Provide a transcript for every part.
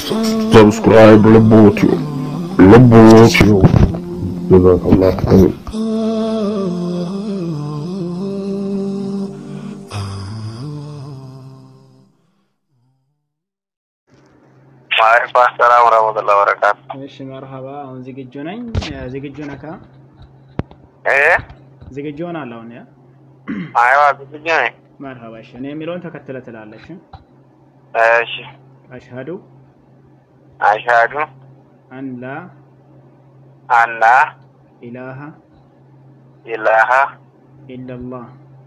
ሰብስክራይብ ልቦትዩ ልቦትዩ ጀዛከላሁ ኸይር ዋሌኩም አሰላም ወረህመቱላሂ ወበረካቱ። እሺ መርሀባ። አሁን ዝግጁ ነኝ። ዝግጁ ነካ? እ ዝግጁ ሆናለሁ አሁን። ያ አይዋ ዝግጁ ነኝ። መርሀባ። እሺ እኔ የሚለውን ተከትለ ትላለች። እሺ አሽሀዱ አሽሀዱ አን ላ አላ ኢላሃ ኢላሃ ኢለላህ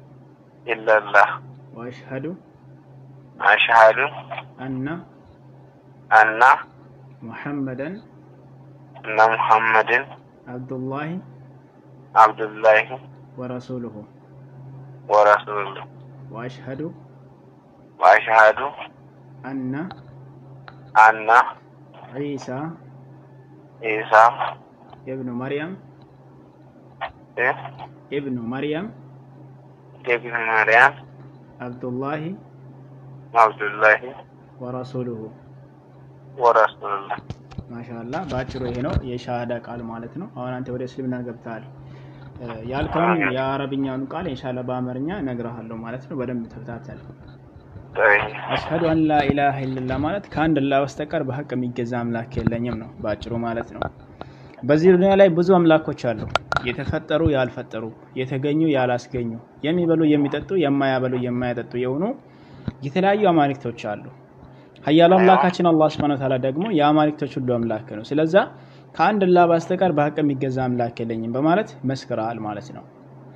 ኢለላህ ወአሽሀዱ አሽሀዱ አነ አና ሙሐመደን እነ ሙሐመድን አብዱላሂ አብዱላሂ ወረሱሉሁ ወረሱሉሁ ወአሽሀዱ ወአሽሀዱ አነ አና ዒሳ ኢሳ ኢብኑ መርየም እ ኢብኑ መርየም ኢብኑ መርያም አብዱላሂ አብዱላሂ ወረሱሉሁ ወረሱሉላህ ማሻአላህ በአጭሩ ይሄ ነው የሻሃዳ ቃል ማለት ነው። አሁን አንተ ወደ እስልምና ገብተሃል። እ ያልከውን የአረብኛውን ቃል ኢንሻአላህ በአማርኛ እነግርሃለሁ ማለት ነው። በደንብ ተከታተል። አሽሀዱ አን ላ ኢላሀ ኢለላህ ማለት ከአንድ አላህ በስተቀር በሀቅ የሚገዛ አምላክ የለኝም ነው በአጭሩ ማለት ነው። በዚህ ዱንያ ላይ ብዙ አምላኮች አሉ። የተፈጠሩ ያልፈጠሩ፣ የተገኙ ያላስገኙ፣ የሚበሉ የሚጠጡ፣ የማያበሉ የማያጠጡ የሆኑ የተለያዩ አማልክቶች አሉ። ሀያሉ አምላካችን አላህ ሱብሓነሁ ወተዓላ ደግሞ የአማልክቶች ሁሉ አምላክ ነው። ስለዛ ከአንድ አላህ በስተቀር በሀቅ የሚገዛ አምላክ የለኝም በማለት መስክረሃል ማለት ነው።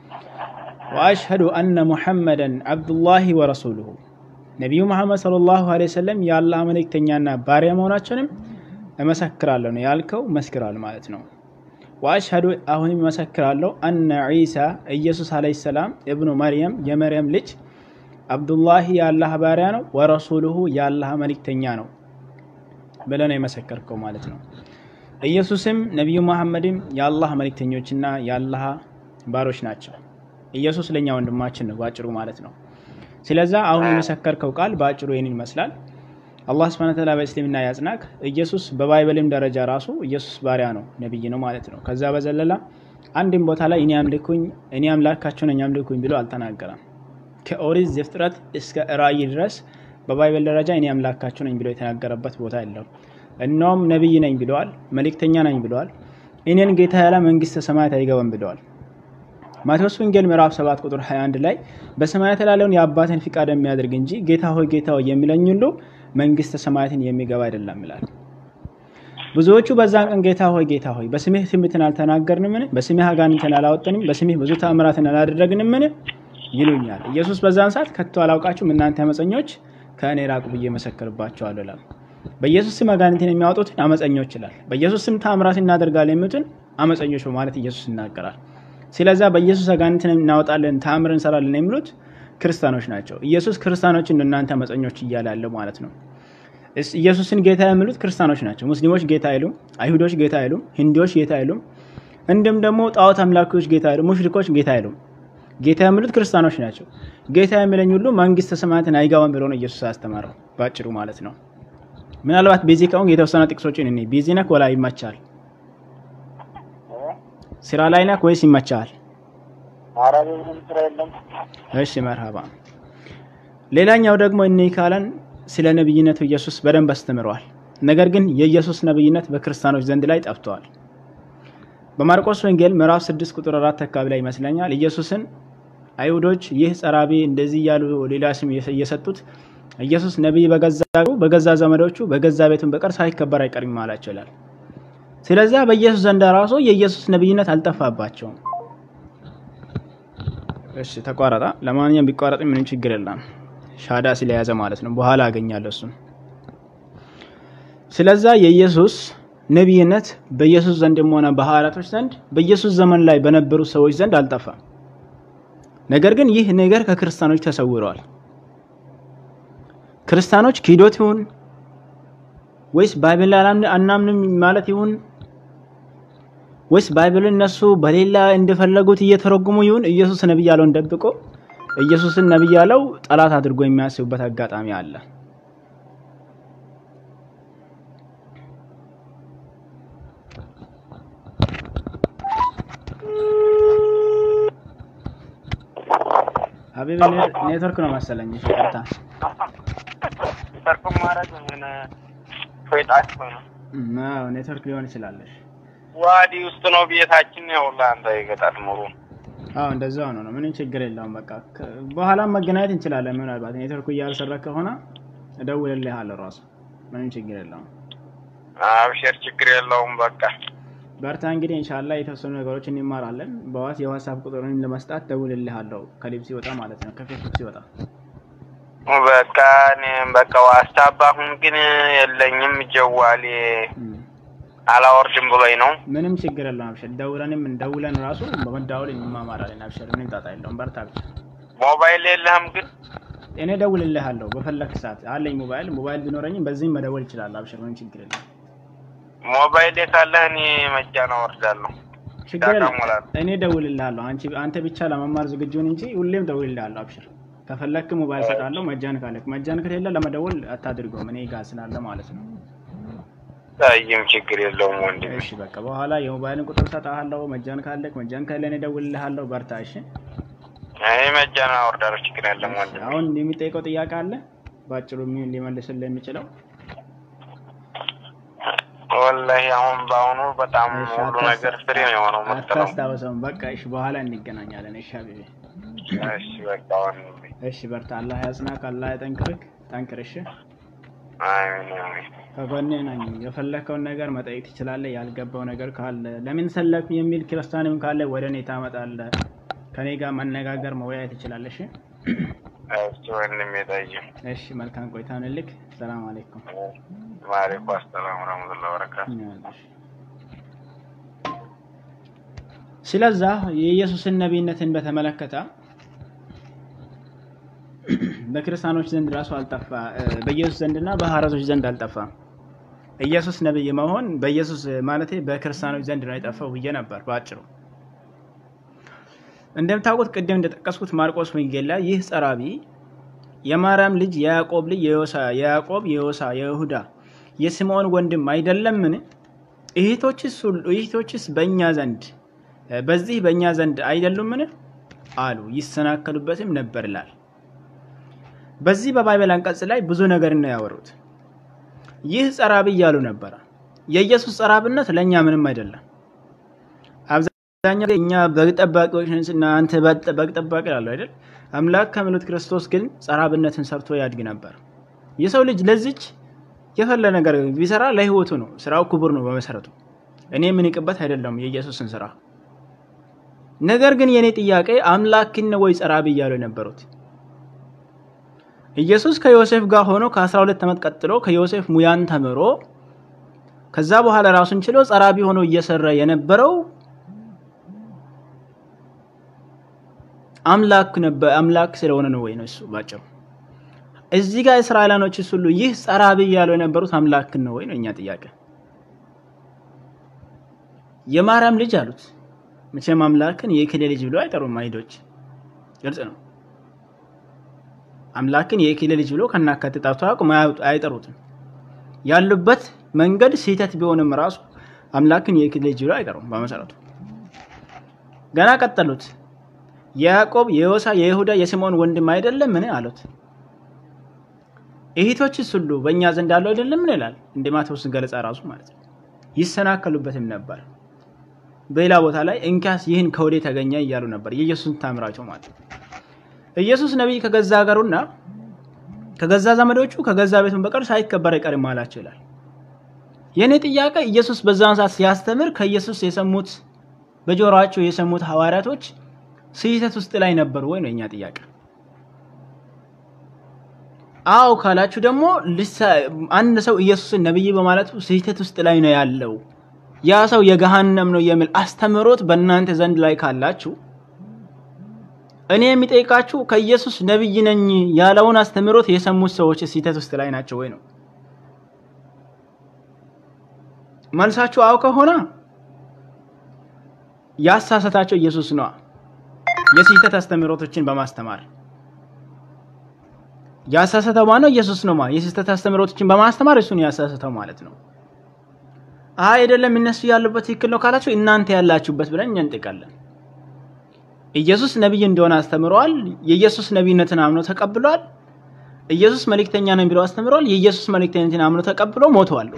ወአሽሀዱ አነ ሙሐመደን አብዱላሂ ወረሱሉሁ ነቢዩ መሐመድ ሰለላሁ ዐለይሂ ወሰለም የአላህ መልእክተኛና ባሪያ መሆናቸውንም እመሰክራለሁ ነው ያልከው፣ መስክራል ማለት ነው። ወአሽሀዱ አሁንም እመሰክራለሁ አነ ዒሳ ኢየሱስ ዐለይሂ ሰላም እብኑ መርየም የመርየም ልጅ አብዱላሂ የአላህ ባሪያ ነው፣ ወረሱሉሁ የአላህ መልእክተኛ ነው ብለህ ነው የመሰከርከው ማለት ነው። ኢየሱስም ነቢዩ መሐመድም የአላህ መልእክተኞችና የአላህ ባሮች ናቸው። ኢየሱስ ለእኛ ወንድማችን ነው በአጭሩ ማለት ነው። ስለዛ አሁን የመሰከርከው ቃል በአጭሩ ይህንን ይመስላል። አላህ ስብሐነ ወተዓላ በእስልምና ያጽናክ። ኢየሱስ በባይበልም ደረጃ ራሱ ኢየሱስ ባሪያ ነው ነቢይ ነው ማለት ነው። ከዛ በዘለላ አንድም ቦታ ላይ እኔ አምልኩኝ እኔ አምላካቸው ነኝ አምልኩኝ ብሎ አልተናገረም። ከኦሪት ዘፍጥረት እስከ ራእይ ድረስ በባይበል ደረጃ እኔ አምላካቸው ነኝ ብሎ የተናገረበት ቦታ የለውም። እነውም ነቢይ ነኝ ብለዋል፣ መልእክተኛ ነኝ ብለዋል። እኔን ጌታ ያለ መንግስተ ሰማያት አይገባም ብለዋል። ማቴዎስ ወንጌል ምዕራፍ 7 ቁጥር 21 ላይ በሰማያት ላለውን የአባትን ፍቃድ የሚያደርግ እንጂ ጌታ ሆይ ጌታ ሆይ የሚለኝ ሁሉ መንግስተ ሰማያትን የሚገባ አይደለም ይላል። ብዙዎቹ በዛን ቀን ጌታ ሆይ ጌታ ሆይ በስምህ ትንቢትን አልተናገርንምን? በስምህ አጋንንትን አላወጠንም? በስምህ ብዙ ተአምራትን አላደረግንምን? ይሉኛል። ኢየሱስ በዛን ሰዓት ከቶ አላውቃችሁም እናንተ አመፀኞች ከእኔ ራቁ ብዬ መሰክርባቸዋለሁ ይላል። በኢየሱስ ስም አጋንንትን የሚያወጡትን አመፀኞች ይላል። በኢየሱስ ስም ተአምራት እናደርጋለን የሚሉትን አመፀኞች በማለት ኢየሱስ ይናገራል። ስለዛ በኢየሱስ አጋንንትን እናወጣለን ተአምር እንሰራለን የሚሉት ክርስቲያኖች ናቸው። ኢየሱስ ክርስቲያኖችን እናንተ አመፀኞች እያለ ያለው ማለት ነው። ኢየሱስን ጌታ የሚሉት ክርስቲያኖች ናቸው። ሙስሊሞች ጌታ አይሉም፣ አይሁዶች ጌታ አይሉም፣ ሂንዲዎች ጌታ አይሉም፣ እንዲሁም ደግሞ ጣዖት አምላኪዎች ጌታ አይሉም፣ ሙሽሪኮች ጌታ አይሉም። ጌታ የሚሉት ክርስቲያኖች ናቸው። ጌታ የሚለኝ ሁሉ መንግስተ ሰማያትን አይገባም ብሎ ነው ኢየሱስ አስተማረው ባጭሩ ማለት ነው። ምናልባት ቤዚ ከሆንክ የተወሰነ ጥቅሶችን እኔ ቤዚ ነክ ወላ ይመቻል? ስራ ላይ ነክ ወይስ ይመቻል? እሺ መርሃባ። ሌላኛው ደግሞ እኔ ካለን ስለ ነብይነቱ ኢየሱስ በደንብ አስተምረዋል። ነገር ግን የኢየሱስ ነብይነት በክርስቲያኖች ዘንድ ላይ ጠፍተዋል። በማርቆስ ወንጌል ምዕራፍ 6 ቁጥር 4 አካባቢ ላይ ይመስለኛል ኢየሱስን አይሁዶች ይህ ጸራቢ እንደዚህ እያሉ ሌላ ስም እየሰጡት ኢየሱስ ነቢይ በገዛ በገዛ ዘመዶቹ በገዛ ቤቱን በቀር ሳይከበር አይቀርም አላቸው ይላል። ስለዚያ በኢየሱስ ዘንድ ራሱ የኢየሱስ ነብይነት አልጠፋባቸውም። እሺ ተቋረጣ። ለማንኛውም ቢቋረጥ ምንም ችግር የለም፣ ሻዳ ስለያዘ ማለት ነው። በኋላ አገኛለሁ እሱን። ስለዛ የኢየሱስ ነቢይነት በኢየሱስ ዘንድም ሆነ በሐዋርያቶች ዘንድ በኢየሱስ ዘመን ላይ በነበሩ ሰዎች ዘንድ አልጠፋም። ነገር ግን ይህ ነገር ከክርስቲያኖች ተሰውረዋል። ክርስቲያኖች ክህዶት ይሁን ወይስ ባይብል አናምንም ማለት ይሁን ወይስ ባይብልን እነሱ በሌላ እንደፈለጉት እየተረጉሙ ይሁን ኢየሱስ ነብይ ያለውን ደብቆ ኢየሱስን ነብይ ያለው ጠላት አድርጎ የሚያስቡበት አጋጣሚ አለ። ሀቢብ ኔ- ኔትወርክ ነው መሰለኝ። እሺ ቀጥታ ሰርኩም ማድረግ ምን ፎይጣች ነው እም፣ አዎ ኔትወርክ ሊሆን ይችላለሽ። ዋዲ ውስጥ ነው ቤታችን። ያው ለአንተ የገጠር ኑሮ አዎ እንደዛ ሆኖ ነው። ምንም ችግር የለውም። በቃ ከ- በኋላም መገናኘት እንችላለን። ምናልባት ኔትወርኩ እያልሰራ ከሆነ እደውልልሃለሁ ራሱ ምንም ችግር የለውም። አብሽር፣ ችግር የለውም። በቃ በርታ እንግዲህ ኢንሻአላህ የተወሰኑ ነገሮች እንማራለን። በዋት የዋትስአፕ ቁጥሩን ለመስጣት ደውልልሃለሁ ከሊብ ሲወጣ ማለት ነው ከፌስቡክ ሲወጣ። በቃ እኔም በቃ ዋትስአፕ አሁን ግን የለኝም። ጀዋሌ እም፣ አላወርድም ብሎኝ ነው። ምንም ችግር የለውም። አብሽር ደውለንም ደውለን ራሱ በመደዋወል እንማማራለን። አብሽር ምንም ጣጣ የለውም። በርታ ብቻ። ሞባይል የለህም ግን? እኔ ደውልልሃለሁ በፈለክ ሰዓት አለኝ ሞባይል። ሞባይል ቢኖረኝም በዚህም መደወል ይችላል። አብሽር ምንም ችግር የለም። ሞባይል ካለህ እኔ መጃን አወርዳለሁ። ችግር የለም። ያቀሙላል። እኔ ደውልልሃለሁ። አንቺ አንተ ብቻ ለመማር ዝግጁ ሁን እንጂ ሁሌም ደውልልሃለሁ። አብሽር ከፈለክ ሞባይል ሰጣለሁ። መጃን ካለክ መጃን ከሌለ ለመደወል አታድርገውም። እኔ ጋር ስላለ ማለት ነው። ታይም ችግር የለውም ወንድሜ። እሺ በቃ በኋላ የሞባይልን ቁጥር ሰጣለሁ። መጃን ካለክ መጃን ከሌለ እኔ ደውልልሃለሁ። በርታ። እሺ እኔ መጃን አወርዳለሁ። ችግር የለም ወንድሜ። አሁን የሚጠይቀው ጥያቄ አለ ባጭሩ ሚ- ሊመልስልህ የሚችለው ወላሂ አሁን በአሁኑ በጣም እሺ፣ ሁሉ አታስ- ነገር ፍሬ ነው የሆነው መሰለው። አታስታውሰውም። በቃ እሺ በኋላ እንገናኛለን። እሺ ሀቢቤ እሺ በቃ ወንድሜ። እሺ በርታ። አላህ ያጽናክ፣ አላህ ያጠንክርክ። ጠንክር። እሺ አሜን አሜን። ከጎኔ ነኝ። የፈለከውን ነገር መጠየቅ ትችላለህ። ያልገባው ነገር ካለ ለምን ሰለክ የሚል ክርስቲያንም ካለ ወደ እኔ ታመጣለህ። ከኔ ጋር መነጋገር መወያየት ትችላለህ። እሺ እሺ ወንድሜ ጠይም። እሺ መልካም ቆይታ ንልክ። ሰላም አለይኩም። ወአለይኩም አሰላም ወረህመቱላሂ ወበረካቱ። ይሆናልሽ። ስለዛ የኢየሱስን ነቢይነትን በተመለከተ በክርስቲያኖች ዘንድ ራሱ አልጠፋ በኢየሱስ ዘንድና በሐዋርያቶች ዘንድ አልጠፋም። ኢየሱስ ነቢይ መሆን በኢየሱስ ማለቴ በክርስቲያኖች ዘንድ ነው የጠፋው ብዬ ነበር በአጭሩ። እንደምታውቁት ቅድም እንደጠቀስኩት ማርቆስ ወንጌል ላይ ይህ ጸራቢ የማርያም ልጅ የያዕቆብ ልጅ የዮሳ የያዕቆብ የዮሳ የይሁዳ የስምዖን ወንድም አይደለምን? እህቶችስ ሁሉ እህቶችስ በእኛ ዘንድ በዚህ በእኛ ዘንድ አይደሉምን? አሉ ይሰናከሉበትም ነበር ይላል። በዚህ በባይበል አንቀጽ ላይ ብዙ ነገር ነው ያወሩት። ይህ ጸራቢ እያሉ ነበረ። የኢየሱስ ጸራብነት ለእኛ ምንም አይደለም። አብዛኛው እኛ በግ ጠባቂዎች ነን እና አንተ በግ ጠባቂ ላለው አይደል? አምላክ ከሚሉት ክርስቶስ ግን ጸራብነትን ሰርቶ ያድግ ነበር። የሰው ልጅ ለዚች የፈለ ነገር ቢሰራ ለህይወቱ ነው። ስራው ክቡር ነው በመሰረቱ። እኔ የምንቅበት አይደለም የኢየሱስን ስራ። ነገር ግን የእኔ ጥያቄ አምላክን ወይ ጸራቢ እያሉ የነበሩት ኢየሱስ ከዮሴፍ ጋር ሆኖ ከ12 ዓመት ቀጥሎ ከዮሴፍ ሙያን ተምሮ ከዛ በኋላ ራሱን ችሎ ጸራቢ ሆኖ እየሰራ የነበረው አምላክ ነበር። አምላክ ስለሆነ ነው ወይ ነው እሱ ባጭሩ። እዚህ ጋር እስራኤላኖችስ ሁሉ ይህ ጸራቢ እያሉ የነበሩት አምላክን ነው ወይ ነው እኛ ጥያቄ። የማርያም ልጅ አሉት። መቼም አምላክን የእከሌ ልጅ ብሎ አይጠሩም አይሁዶች፣ ግልጽ ነው። አምላክን የእከሌ ልጅ ብሎ ከናካቴ ጠርቶ አያውቁም፣ አይጠሩትም። ያሉበት መንገድ ስህተት ቢሆንም ራሱ አምላክን የእከሌ ልጅ ብሎ አይጠሩም በመሰረቱ። ገና ቀጠሉት። የያዕቆብ የዮሳ የይሁዳ የስምዖን ወንድም አይደለም ምን አሉት። እህቶችስ ሁሉ በእኛ ዘንድ አለው አይደለም ምን ይላል እንደ ማቴዎስ ገለጻ ራሱ ማለት ነው። ይሰናከሉበትም ነበር። በሌላ ቦታ ላይ እንኪያስ ይህን ከወዴ ተገኘ እያሉ ነበር የኢየሱስን ታምራቸው ማለት ነው። ኢየሱስ ነቢይ ከገዛ ሀገሩና ከገዛ ዘመዶቹ ከገዛ ቤቱን በቀር ሳይከበር አይቀርም አላቸው ይላል። የእኔ ጥያቄ ኢየሱስ በዛን ሰዓት ሲያስተምር ከኢየሱስ የሰሙት በጆሮአቸው የሰሙት ሐዋርያቶች ስህተት ውስጥ ላይ ነበሩ ወይ ነው የኛ ጥያቄ። አዎ ካላችሁ ደግሞ አንድ ሰው ኢየሱስን ነብይ በማለቱ ስህተት ውስጥ ላይ ነው ያለው፣ ያ ሰው የገሃነም ነው የሚል አስተምህሮት በእናንተ ዘንድ ላይ ካላችሁ እኔ የሚጠይቃችሁ ከኢየሱስ ነብይ ነኝ ያለውን አስተምህሮት የሰሙት ሰዎች ስህተት ውስጥ ላይ ናቸው ወይ ነው መልሳችሁ። አዎ ከሆነ ያሳሰታቸው ኢየሱስ ነዋ የስህተት አስተምህሮቶችን በማስተማር ያሳሰተው ማነው? ኢየሱስ ነው። የስህተት አስተምህሮቶችን በማስተማር እሱን ያሳሰተው ማለት ነው። አይ አይደለም እነሱ ያሉበት ትክክል ነው ካላችሁ እናንተ ያላችሁበት ብለን እኛ እንጠይቃለን። ኢየሱስ ነቢይ እንደሆነ አስተምረዋል። የኢየሱስ ነቢይነትን አምኖ ተቀብሏል። ኢየሱስ መልእክተኛ ነኝ ብለው አስተምረዋል። የኢየሱስ መልእክተኝነትን አምኖ ተቀብሎ ሞተዋል።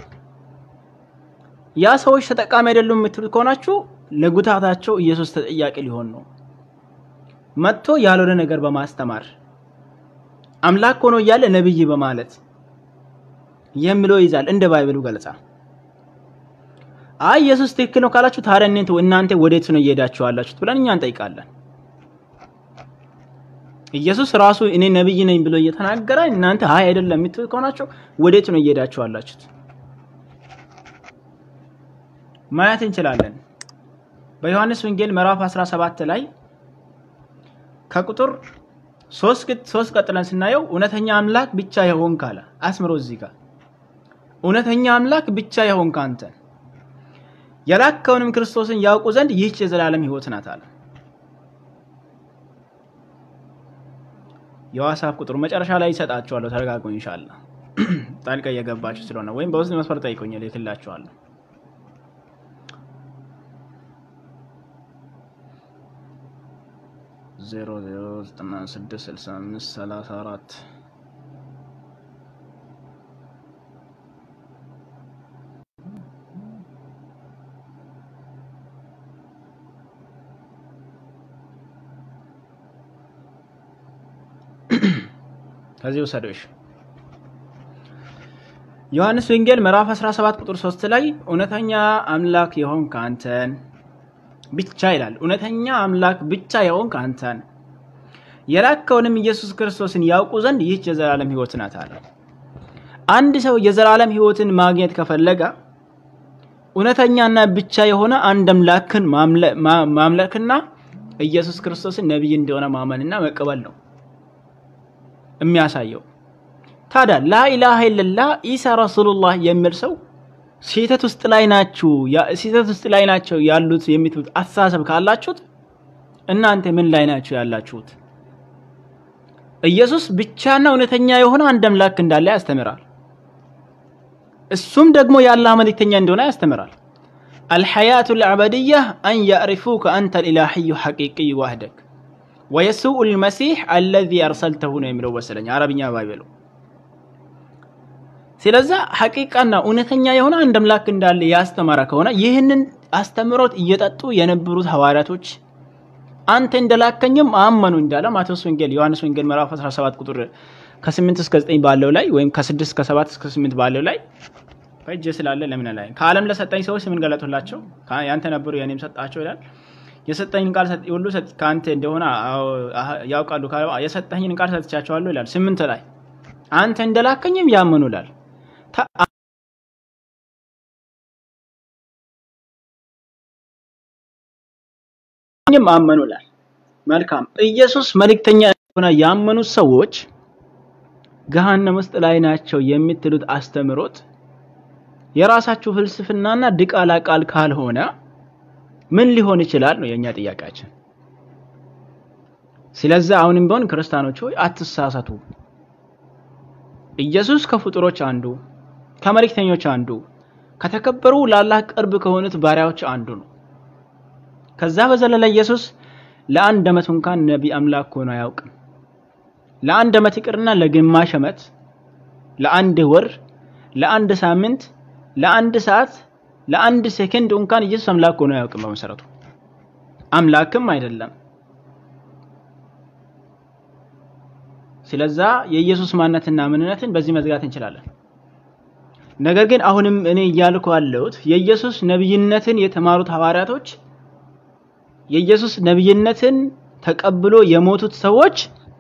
ያ ሰዎች ተጠቃሚ አይደሉም የምትሉት ከሆናችሁ ለጉታታቸው ኢየሱስ ተጠያቂ ሊሆን ነው። መጥቶ ያልሆነ ነገር በማስተማር አምላክ ሆኖ እያለ ነብይ በማለት የሚለው ይዛል እንደ ባይብሉ ገለጻ። አይ ኢየሱስ ትክክል ነው ካላችሁ ታዲያ እናንተ እናንተ ወዴት ነው እየሄዳችሁ ያላችሁት ብለን እኛ እንጠይቃለን። ኢየሱስ ራሱ እኔ ነብይ ነኝ ብሎ እየተናገረ እናንተ አይ አይደለም የምትሉ ከሆናችሁ ወዴት ነው እየሄዳችሁ ያላችሁት? ማየት እንችላለን። በዮሐንስ ወንጌል ምዕራፍ 17 ላይ ከቁጥር ሶስት ቀጥለን ስናየው እውነተኛ አምላክ ብቻ የሆንክ አለ አስምሮ እዚህ ጋር እውነተኛ አምላክ ብቻ የሆንክ አንተ የላከውንም ክርስቶስን ያውቁ ዘንድ ይህች የዘላለም ሕይወት ናት አለ። የዋትስአፕ ቁጥሩ መጨረሻ ላይ ይሰጣችኋለሁ። ተረጋጉ። ኢንሻአላህ ጣልቃ እየገባችሁ ስለሆነ ወይም በውስጥ መስመር ጠይቁኝ፣ እልክላችኋለሁ። ዜሮ ዜሮ ዘጠና ስድስት ስልሳ አምስት ሰላሳ አራት ከዚህ ውሰዶሽ ዮሐንስ ወንጌል ምዕራፍ 17 ቁጥር 3 ላይ እውነተኛ አምላክ የሆንክ አንተን ብቻ ይላል። እውነተኛ አምላክ ብቻ የሆንክ አንተን የላከውንም ኢየሱስ ክርስቶስን ያውቁ ዘንድ ይህች የዘላለም ሕይወት ናት አለ። አንድ ሰው የዘላለም ሕይወትን ማግኘት ከፈለገ እውነተኛና ብቻ የሆነ አንድ አምላክን ማምለክና ኢየሱስ ክርስቶስን ነቢይ እንደሆነ ማመንና መቀበል ነው የሚያሳየው። ታዲያ ላኢላሃ ኢለላህ ኢሳ ረሱሉላህ የሚል ሰው ስህተት ውስጥ ላይ ናችሁ ስህተት ውስጥ ላይ ናቸው ያሉት የምትሉት አስተሳሰብ ካላችሁት እናንተ ምን ላይ ናችሁ ያላችሁት? ኢየሱስ ብቻና እውነተኛ የሆነ አንድ አምላክ እንዳለ ያስተምራል። እሱም ደግሞ የአላህ መልእክተኛ እንደሆነ ያስተምራል። አልሐያቱ ልአበድያ አን ያዕሪፉከ አንተ ልኢላሕዩ ሐቂቅይ ዋህደክ ወየሱኡ ልመሲሕ አለዚ አርሰልተሁ ነው የሚለው መሰለኝ አረብኛ ባይበለው። ስለዛ ሐቂቃና እውነተኛ የሆነ አንድ አምላክ እንዳለ ያስተማረ ከሆነ ይህንን አስተምሮት እየጠጡ የነበሩት ሐዋርያቶች አንተ እንደላከኝም አመኑ እንዳለ ማቴዎስ ወንጌል ዮሐንስ ወንጌል ምዕራፍ 17 ቁጥር ከ8 እስከ 9 ባለው ላይ ወይም ከ6 እስከ 7 እስከ 8 ባለው ላይ በእጄ ስላለ ለምን ላይ ከዓለም ለሰጠኝ ሰዎች ምን ገለጡላቸው? ያንተ ነበሩ የኔም ሰጣቸው ይላል። የሰጠኝን ቃል ሁሉ ከአንተ እንደሆነ ያውቃሉ። የሰጠኝን ቃል ሰጥቻቸዋለሁ ይላል። ስምንት ላይ አንተ እንደላከኝም ያመኑ ይላል። አመኑ ይላል። መልካም ኢየሱስ መልእክተኛ እንደሆነ ያመኑት ሰዎች ገሃነም ውስጥ ላይ ናቸው የምትሉት አስተምሮት የራሳችሁ ፍልስፍናና ድቃላ ቃል ካልሆነ ምን ሊሆን ይችላል ነው የኛ ጥያቄያችን። ስለዚህ አሁንም ቢሆን ክርስቲያኖች ሆይ አትሳሳቱ። ኢየሱስ ከፍጡሮች አንዱ፣ ከመልእክተኞች አንዱ፣ ከተከበሩ ለአላህ ቅርብ ከሆኑት ባሪያዎች አንዱ ነው። ከዛ በዘለለ ኢየሱስ ለአንድ ዓመት እንኳን ነቢ አምላክ ሆኖ አያውቅም። ለአንድ ዓመት ይቅርና ለግማሽ ዓመት፣ ለአንድ ወር፣ ለአንድ ሳምንት፣ ለአንድ ሰዓት፣ ለአንድ ሴከንድ እንኳን ኢየሱስ አምላክ ሆኖ አያውቅም። በመሰረቱ አምላክም አይደለም። ስለዛ የኢየሱስ ማንነትና ምንነትን በዚህ መዝጋት እንችላለን። ነገር ግን አሁንም እኔ እያልኩ ያለሁት የኢየሱስ ነብይነትን የተማሩት ሐዋርያቶች የኢየሱስ ነብይነትን ተቀብሎ የሞቱት ሰዎች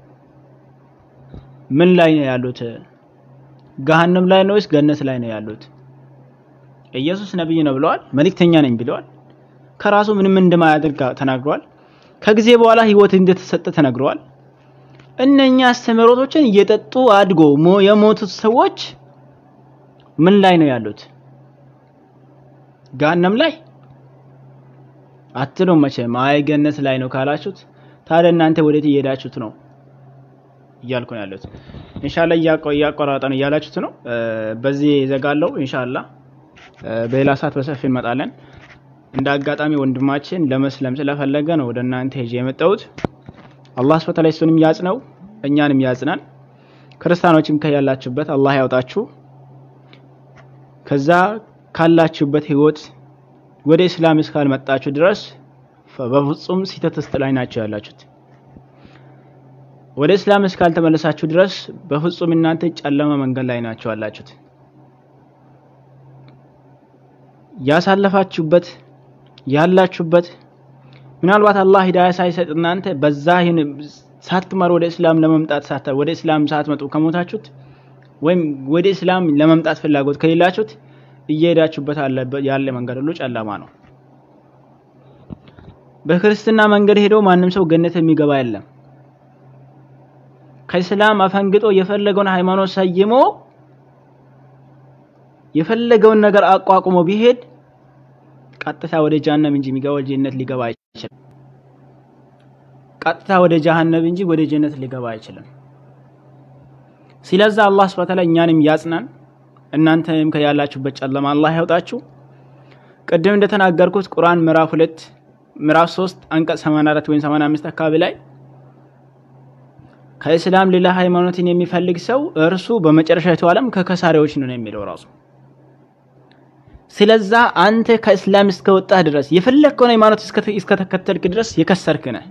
ምን ላይ ነው ያሉት? ገሃነም ላይ ነው ወይስ ገነት ላይ ነው ያሉት? ኢየሱስ ነብይ ነው ብለዋል። መልእክተኛ ነኝ ብለዋል። ከራሱ ምንም እንደማያደርግ ተናግረዋል። ከጊዜ በኋላ ህይወት እንደተሰጠ ተነግረዋል። እነኛ አስተምህሮቶችን እየጠጡ አድጎ የሞቱት ሰዎች ምን ላይ ነው ያሉት? ገሃነም ላይ አትሉም መቼም። አይ ገነት ላይ ነው ካላችሁት ታዲያ እናንተ ወዴት እየሄዳችሁት ነው እያልኩ ነው ያለሁት። ኢንሻአላህ እያቆራረጠ ነው እያላችሁት ነው። በዚህ ዘጋለው ኢንሻአላህ በሌላ ሰዓት በሰፊ እንመጣለን። እንደ አጋጣሚ ወንድማችን ለመስለም ስለፈለገ ነው ወደ እናንተ ሄጄ የመጣሁት። አላህ ስብሐ ወተዓላ እሱንም ያጽነው እኛንም ያጽናን። ክርስቲያኖችም ከያላችሁበት አላህ ያውጣችሁ። ከዛ ካላችሁበት ህይወት ወደ እስላም እስካልመጣችሁ ድረስ በፍጹም ስህተት ውስጥ ላይ ናቸው ያላችሁት። ወደ እስላም እስካልተመለሳችሁ ድረስ በፍጹም እናንተ ጨለማ መንገድ ላይ ናቸው ያላችሁት። ያሳለፋችሁበት ያላችሁበት ምናልባት አላህ ሂዳያ ሳይሰጥ እናንተ በዛ ሳትማር ወደ እስላም ለመምጣት ሳታ ወደ እስላም ሳትመጡ ከሞታችሁት ወይም ወደ እስላም ለመምጣት ፍላጎት ከሌላችሁት እየሄዳችሁበት ያለ መንገድ ሁሉ ጨለማ ነው። በክርስትና መንገድ ሄዶ ማንም ሰው ገነት የሚገባ የለም። ከእስላም አፈንግጦ የፈለገውን ሃይማኖት ሰይሞ የፈለገውን ነገር አቋቁሞ ቢሄድ ቀጥታ ወደ ጀሃነም እንጂ የሚገባ ጀነት ሊገባ አይችልም። ቀጥታ ወደ ጀሃነም እንጂ ወደ ጀነት ሊገባ አይችልም። ስለዛ አላህ ሱብሓነሁ ወተዓላ እኛንም ያጽናን፣ እናንተንም ከያላችሁበት ጨለማ አላህ ያውጣችሁ። ቅድም እንደተናገርኩት ቁርአን ምዕራፍ ሁለት ምዕራፍ 3 አንቀጽ 84 ወይም 85 አካባቢ ላይ ከእስላም ሌላ ሃይማኖትን የሚፈልግ ሰው እርሱ በመጨረሻዊቱ ዓለም ከከሳሪዎች ነው የሚለው ራሱ። ስለዛ አንተ ከእስላም እስከወጣህ ድረስ የፈለግከውን ሃይማኖት እስከተከተልክ ድረስ የከሰርክ ነህ።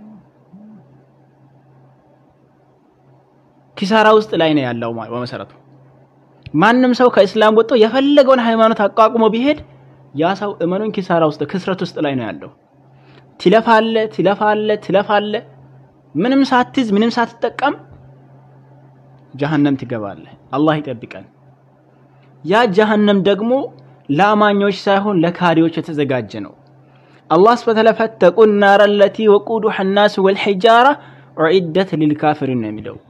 ኪሳራ ውስጥ ላይ ነው ያለው በመሰረቱ። ማንም ሰው ከእስላም ወጥቶ የፈለገውን ሃይማኖት አቋቁሞ ቢሄድ ያ ሰው እመኑን ኪሳራ ውስጥ ክስረት ውስጥ ላይ ነው ያለው። ትለፋለ ትለፋለ ትለፋለ ምንም ሳትይዝ ምንም ሳትጠቀም ጀሀነም ትገባለህ። አላህ ይጠብቀን። ያ ጀሀነም ደግሞ ለአማኞች ሳይሆን ለካዲዎች የተዘጋጀ ነው። አላህ ሱብሓነሁ ወተዓላ ፈተቁ ናረ ለቲ ወቁዱሃ ናስ ወልሒጃራ ኡዒደት ሊልካፊሪን ነው የሚለው።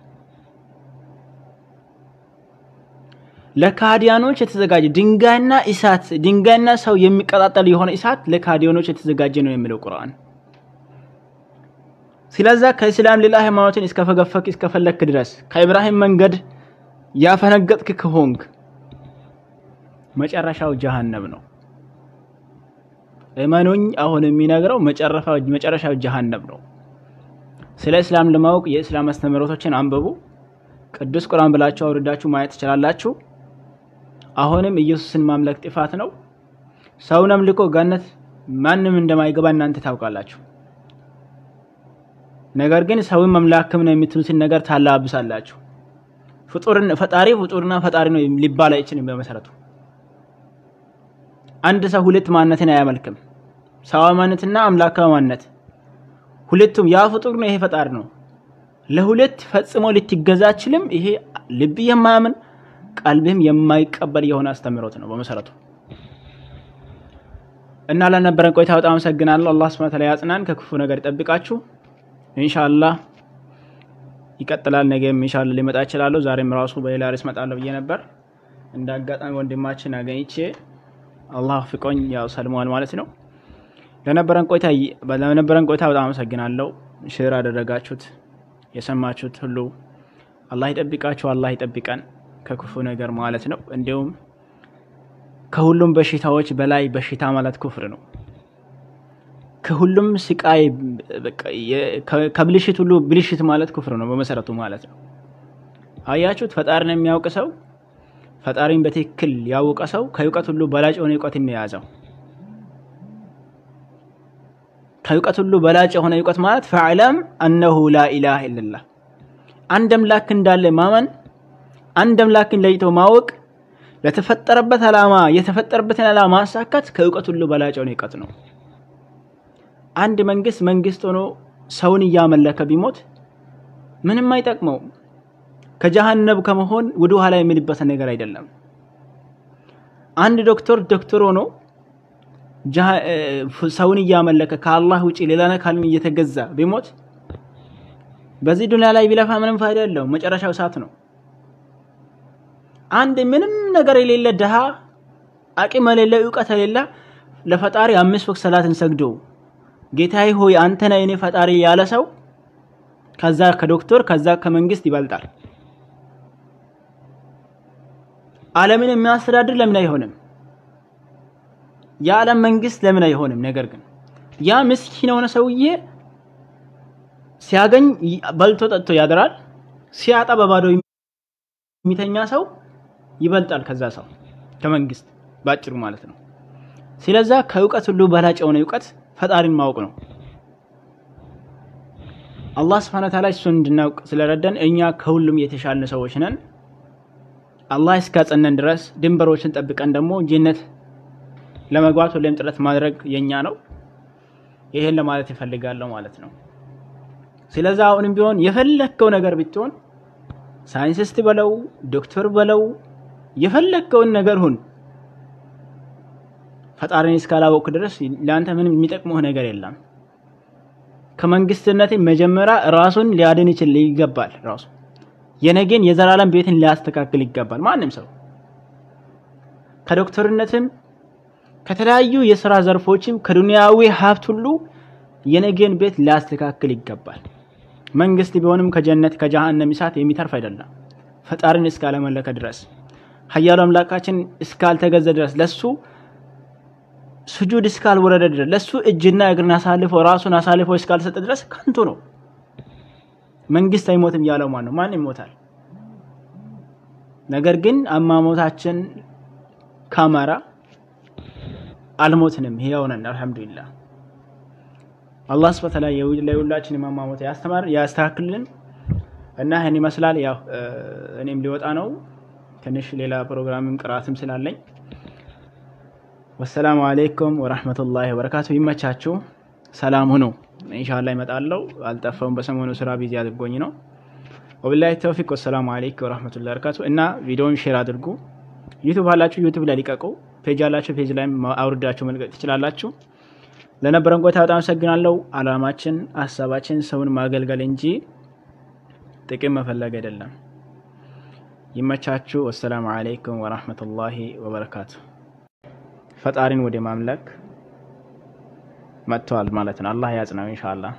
ለካዲያኖች የተዘጋጀ ድንጋይና እሳት ድንጋይና ሰው የሚቀጣጠል የሆነ እሳት ለካዲያኖች የተዘጋጀ ነው የሚለው ቁርአን። ስለዛ ከእስላም ሌላ ሃይማኖትን እስከፈገፈክ እስከፈለክ ድረስ ከኢብራሂም መንገድ ያፈነገጥክ ከሆንክ መጨረሻው ጀሃነም ነው። እመኑኝ፣ አሁን የሚነግረው መጨረሻው ጀሃነም ነው። ስለ እስላም ለማወቅ የእስላም አስተምህሮቶችን አንብቡ። ቅዱስ ቁርአን ብላችሁ አውርዳችሁ ማየት ትችላላችሁ። አሁንም ኢየሱስን ማምለክ ጥፋት ነው። ሰውን አምልኮ ገነት ማንም እንደማይገባ እናንተ ታውቃላችሁ። ነገር ግን ሰውን መምላክም ነው የምትሉትን ነገር ታላብሳላችሁ። ፍጡርን ፈጣሪ ፍጡርና ፈጣሪ ነው ሊባል አይችልም። በመሰረቱ አንድ ሰው ሁለት ማንነትን አያመልክም። ሰዋዊ ማንነትና አምላካዊ ማንነት ሁለቱም ያ ፍጡር ነው፣ ይሄ ፈጣሪ ነው። ለሁለት ፈጽሞ ልትገዛ አችልም። ይሄ ልብ የማያምን ቀልብህም የማይቀበል የሆነ አስተምህሮት ነው በመሰረቱ እና ለነበረን ቆይታ በጣም አመሰግናለሁ። አላህ ሱብሓነሁ ወተዓላ ያጽናን፣ ከክፉ ነገር ይጠብቃችሁ። ኢንሻአላህ ይቀጥላል። ነገም ኢንሻአላህ ሊመጣ እችላለሁ። ዛሬም ራሱ በሌላ ርዕስ እመጣለሁ ብዬ ነበር። እንደ አጋጣሚ ወንድማችን አገኝቼ አላህ ፍቆኝ ያው ሰልሟል ማለት ነው። ለነበረን ቆይታ ለነበረን ቆይታ በጣም አመሰግናለሁ። ሼር አደረጋችሁት የሰማችሁት ሁሉ አላህ ይጠብቃችሁ፣ አላህ ይጠብቀን ከክፉ ነገር ማለት ነው። እንዲሁም ከሁሉም በሽታዎች በላይ በሽታ ማለት ኩፍር ነው። ከሁሉም ስቃይ ከብልሽት ሁሉ ብልሽት ማለት ኩፍር ነው በመሰረቱ ማለት ነው። አያችሁት? ፈጣሪን የሚያውቅ ሰው ፈጣሪን በትክክል ያወቀ ሰው ከእውቀት ሁሉ በላጭ የሆነ እውቀትን ነው የያዘው። ከእውቀት ሁሉ በላጭ የሆነ እውቀት ማለት ፈዕለም አነሁ ላኢላሃ ኢለላህ አንድ አምላክ እንዳለ ማመን፣ አንድ አምላክን ለይቶ ማወቅ፣ ለተፈጠረበት ዓላማ የተፈጠረበትን ዓላማ ማሳካት ከእውቀት ሁሉ በላጭ የሆነ እውቀት ነው። አንድ መንግስት መንግስት ሆኖ ሰውን እያመለከ ቢሞት ምንም አይጠቅመው። ከጀሃነብ ከመሆን ወደ ኋላ የሚልበት ነገር አይደለም። አንድ ዶክተር ዶክተር ሆኖ ሰውን እያመለከ ከአላህ ውጪ ሌላ አካልን እየተገዛ ቢሞት በዚህ ዱንያ ላይ ቢለፋ ምንም ፋይዳ የለውም። መጨረሻው እሳት ነው። አንድ ምንም ነገር የሌለ ድሃ አቅም የሌለ እውቀት የሌለ ለፈጣሪ አምስት ወቅት ሰላትን ሰግዶ ጌታዬ ሆይ አንተ ነህ የኔ ፈጣሪ ያለ ሰው ከዛ ከዶክተር ከዛ ከመንግስት ይበልጣል። ዓለምን የሚያስተዳድር ለምን አይሆንም? የዓለም መንግስት ለምን አይሆንም? ነገር ግን ያ ምስኪን የሆነ ሰውዬ ሲያገኝ በልቶ ጠጥቶ ያድራል። ሲያጣ በባዶ የሚተኛ ሰው ይበልጣል ከዛ ሰው ከመንግስት ባጭሩ ማለት ነው። ስለዛ ከእውቀት ሁሉ በላጭ የሆነ እውቀት ፈጣሪን ማወቅ ነው። አላህ ስብሐነ ወተዓላ እሱን እንድናውቅ ስለረዳን እኛ ከሁሉም የተሻልን ሰዎች ነን። አላህ እስካጸነን ድረስ ድንበሮችን ጠብቀን ደግሞ ጀነት ለመግባት ሁሌም ጥረት ማድረግ የኛ ነው። ይሄን ለማለት ይፈልጋለሁ ማለት ነው። ስለዚህ አሁንም ቢሆን የፈለግከው ነገር ብትሆን ሳይንቲስት በለው ዶክተር በለው የፈለግከውን ነገር ሁን፣ ፈጣሪን እስካላወቅ ድረስ ለአንተ ምንም የሚጠቅመው ነገር የለም። ከመንግስትነት መጀመሪያ ራሱን ሊያድን ይችል ይገባል። ራሱ የነገን የዘላለም ቤትን ሊያስተካክል ይገባል። ማንም ሰው ከዶክተርነትም ከተለያዩ የስራ ዘርፎችም ከዱንያዊ ሀብት ሁሉ የነገን ቤት ሊያስተካክል ይገባል። መንግስት ቢሆንም ከጀነት ከጀሃነም እሳት የሚተርፍ አይደለም። ፈጣሪን እስካለመለከ ድረስ ኃያሉ አምላካችን እስካልተገዘ ድረስ ለሱ ስጁድ እስካልወረደ ድረስ ለሱ እጅና እግርን አሳልፎ ራሱን አሳልፎ እስካልሰጠ ድረስ ከንቱ ነው። መንግስት አይሞትም ያለው ማን ነው? ማን ይሞታል? ነገር ግን አሟሟታችን ካማራ አልሞትንም፣ ሕያው ነን። አልሐምዱሊላህ አላህ ስብሐ ወተዓላ ለሁላችንም አሟሟት ያስተማር ያስተካክልልን እና ይህን ይመስላል። ያው እኔም ሊወጣ ነው ትንሽ ሌላ ፕሮግራምም ቅራትም ስላለኝ ወሰላሙ አሌይኩም ወራህመቱላሂ ወበረካቱ። ይመቻችሁ፣ ሰላም ሁኑ። ኢንሻአላህ ይመጣለው። አልጠፋውም። በሰሞኑ ስራ ቢዚ አድርጎኝ ነው። ወቢላሂ ተውፊቅ። ወሰላሙ አሌይኩም ወራህመቱላሂ ወበረካቱ። እና ቪዲዮውን ሼር አድርጉ። ዩቱብ አላችሁ ዩቱብ ላይ ሊቀቁ፣ ፔጅ አላችሁ ፔጅ ላይ አውርዳችሁ መልቀቅ ትችላላችሁ። ለነበረን ቆይታ በጣም አመሰግናለሁ። አላማችን ሀሳባችን ሰውን ማገልገል እንጂ ጥቅም መፈለግ አይደለም። ይመቻችሁ። ወሰላሙ አሌይኩም ወራህመቱላሂ ወበረካቱ። ፈጣሪን ወደ ማምለክ መጥተዋል ማለት ነው። አላህ ያጽናው ኢንሻአላህ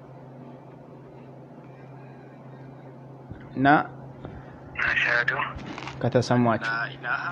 እና አሽሀዱ ከተሰሟችሁ ላኢላሃ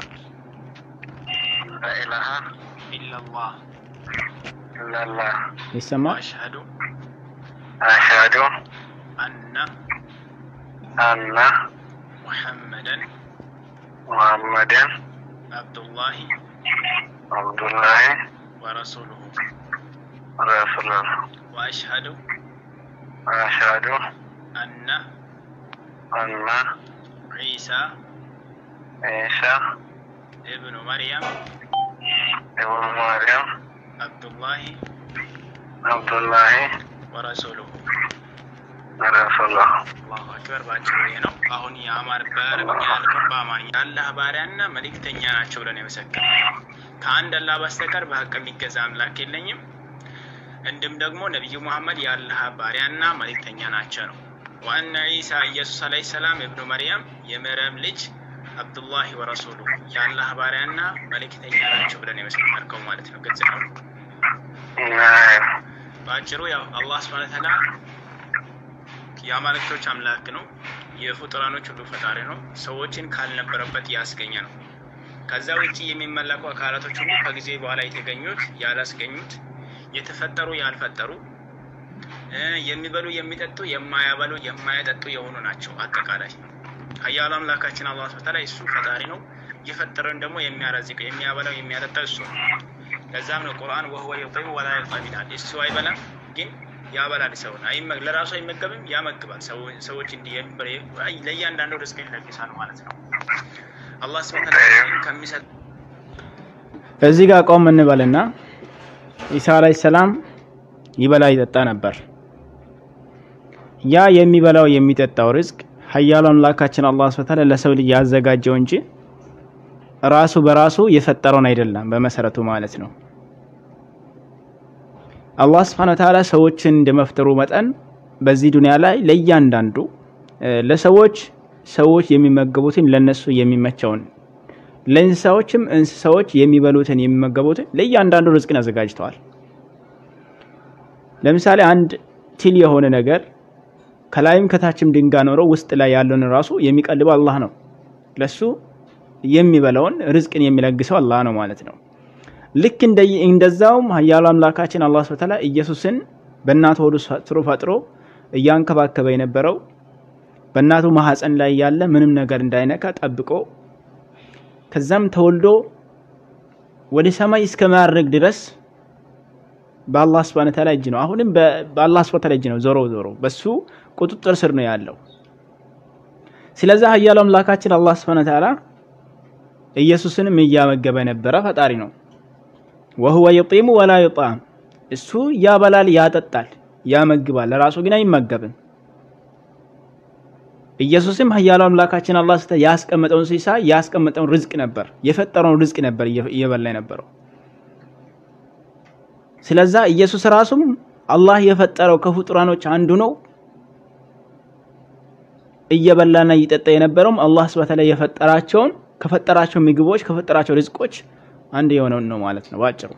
ኢለላህ ኢለላህ ይሰማ አሽሀዱ አሽሀዱ አነ አነ ሙሐመደን ሙሐመደን አብዱላሂ አብዱላሂ ወረሱሉሁ ረሱሉሁ ወአሽሀዱ አሽሀዱ አነ አነ ዒሳ ዒሳ ኢብኑ መርየም ኢብኑ መርየም አብዱላሂ አብዱላሂ ወረሱሉሁ ረሱሉሁ አላሁ አክበር። ባጭሩ ይሄ ነው። አሁን የአማር በአረብኛ ያልከው በአማርኛ የአላህ ባሪያና መልእክተኛ ናቸው ብለን የመሰከር ከአንድ አላህ በስተቀር በሀቅ የሚገዛ አምላክ የለኝም። እንዲሁም ደግሞ ነቢዩ ሙሐመድ የአላህ ባሪያና መልእክተኛ ናቸው ነው። ዋና ዒሳ ኢየሱስ አለይሂ ሰላም እብኑ መርያም የመርየም ልጅ አብዱላሂ ወረሱሉ የአላህ ባሪያና መልእክተኛ ናቸው ብለን የመሰከርከው ማለት ነው። ግልጽ ነው። በአጭሩ ያው አላህ ስብሐነ ወተዓላ የአማልክቶች አምላክ ነው። የፍጡራኖች ሁሉ ፈጣሪ ነው። ሰዎችን ካልነበረበት ያስገኘ ነው። ከዛ ውጭ የሚመለኩ አካላቶች ሁሉ ከጊዜ በኋላ የተገኙት ያላስገኙት፣ የተፈጠሩ ያልፈጠሩ፣ የሚበሉ የሚጠጡ፣ የማያበሉ የማያጠጡ የሆኑ ናቸው። አጠቃላይ ኃያሉ አምላካችን አላህ ሱብሓነሁ ወተዓላ እሱ ፈጣሪ ነው። የፈጠረን ደግሞ የሚያረዝቀው የሚያበላው የሚያጠጣው እሱ ነው። ለዛም ነው ቁርአን ወህወ ዩጢሙ ወላ ዩጥዓም ይላል። እሱ አይበላም ግን ያበላል። ሰውን ለራሱ አይመገብም፣ ያመግባል። ሰዎች እንዲህ ለእያንዳንዱ ርዝቅን ይለግሳል ማለት ነው። አላህ ሱብሓነሁ ወተዓላ ከሚሰጥ እዚህ ጋር ቆም እንበልና ኢሳ አለይሂ ሰላም ይበላ ይጠጣ ነበር። ያ የሚበላው የሚጠጣው ርዝቅ ኃያሉ አምላካችን አላህ ሱብሓነሁ ወተዓላ ለሰው ልጅ ያዘጋጀው እንጂ ራሱ በራሱ የፈጠረውን አይደለም በመሰረቱ ማለት ነው። አላህ ስብሐነ ወተዓላ ሰዎችን እንደመፍጠሩ መጠን በዚህ ዱንያ ላይ ለእያንዳንዱ ለሰዎች ሰዎች የሚመገቡትን ለነሱ የሚመቸውን ለእንስሳዎችም እንስሳዎች የሚበሉትን የሚመገቡትን ለእያንዳንዱ ርዝቅን አዘጋጅተዋል። ለምሳሌ አንድ ትል የሆነ ነገር ከላይም ከታችም ድንጋይ ኖሮ ውስጥ ላይ ያለውን ራሱ የሚቀልበው አላህ ነው። ለሱ የሚበላውን ርዝቅን የሚለግሰው አላህ ነው ማለት ነው። ልክ እንደዛውም ኃያሉ አምላካችን አላህ ሱብሓነሁ ወተዓላ ኢየሱስን በእናቱ ሆድ ስሩ ፈጥሮ እያንከባከበ የነበረው በእናቱ ማህፀን ላይ ያለ ምንም ነገር እንዳይነካ ጠብቆ ከዛም ተወልዶ ወደ ሰማይ እስከ ማድረግ ድረስ በአላህ ሱብሓነሁ ወተዓላ እጅ ነው። አሁንም በአላህ ሱብሓነሁ ወተዓላ እጅ ነው። ዞሮ ዞሮ በሱ ቁጥጥር ስር ነው ያለው። ስለዚህ ኃያሉ አምላካችን አላህ ሱብሓነሁ ወተዓላ ኢየሱስንም እያመገበ የነበረ ፈጣሪ ነው። ወሁወ የጢሙ ወላ ዩጣም እሱ ያበላል፣ ያጠጣል፣ ያመግባል፣ ለራሱ ግን አይመገብም። ኢየሱስም ኃያሉ አምላካችን አላህ ስተ ያስቀመጠውን ሲሳ ያስቀመጠውን ርዝቅ ነበር የፈጠረውን ርዝቅ ነበር እየበላ የነበረው። ስለዛ ኢየሱስ ራሱም አላህ የፈጠረው ከፍጡራኖች አንዱ ነው። እየበላና እየጠጣ የነበረውም አላህ ሱብሓነሁ ወተዓላ የፈጠራቸውን ከፈጠራቸው ምግቦች ከፈጠራቸው ርዝቆች አንድ የሆነውን ነው ማለት ነው ባጭሩ።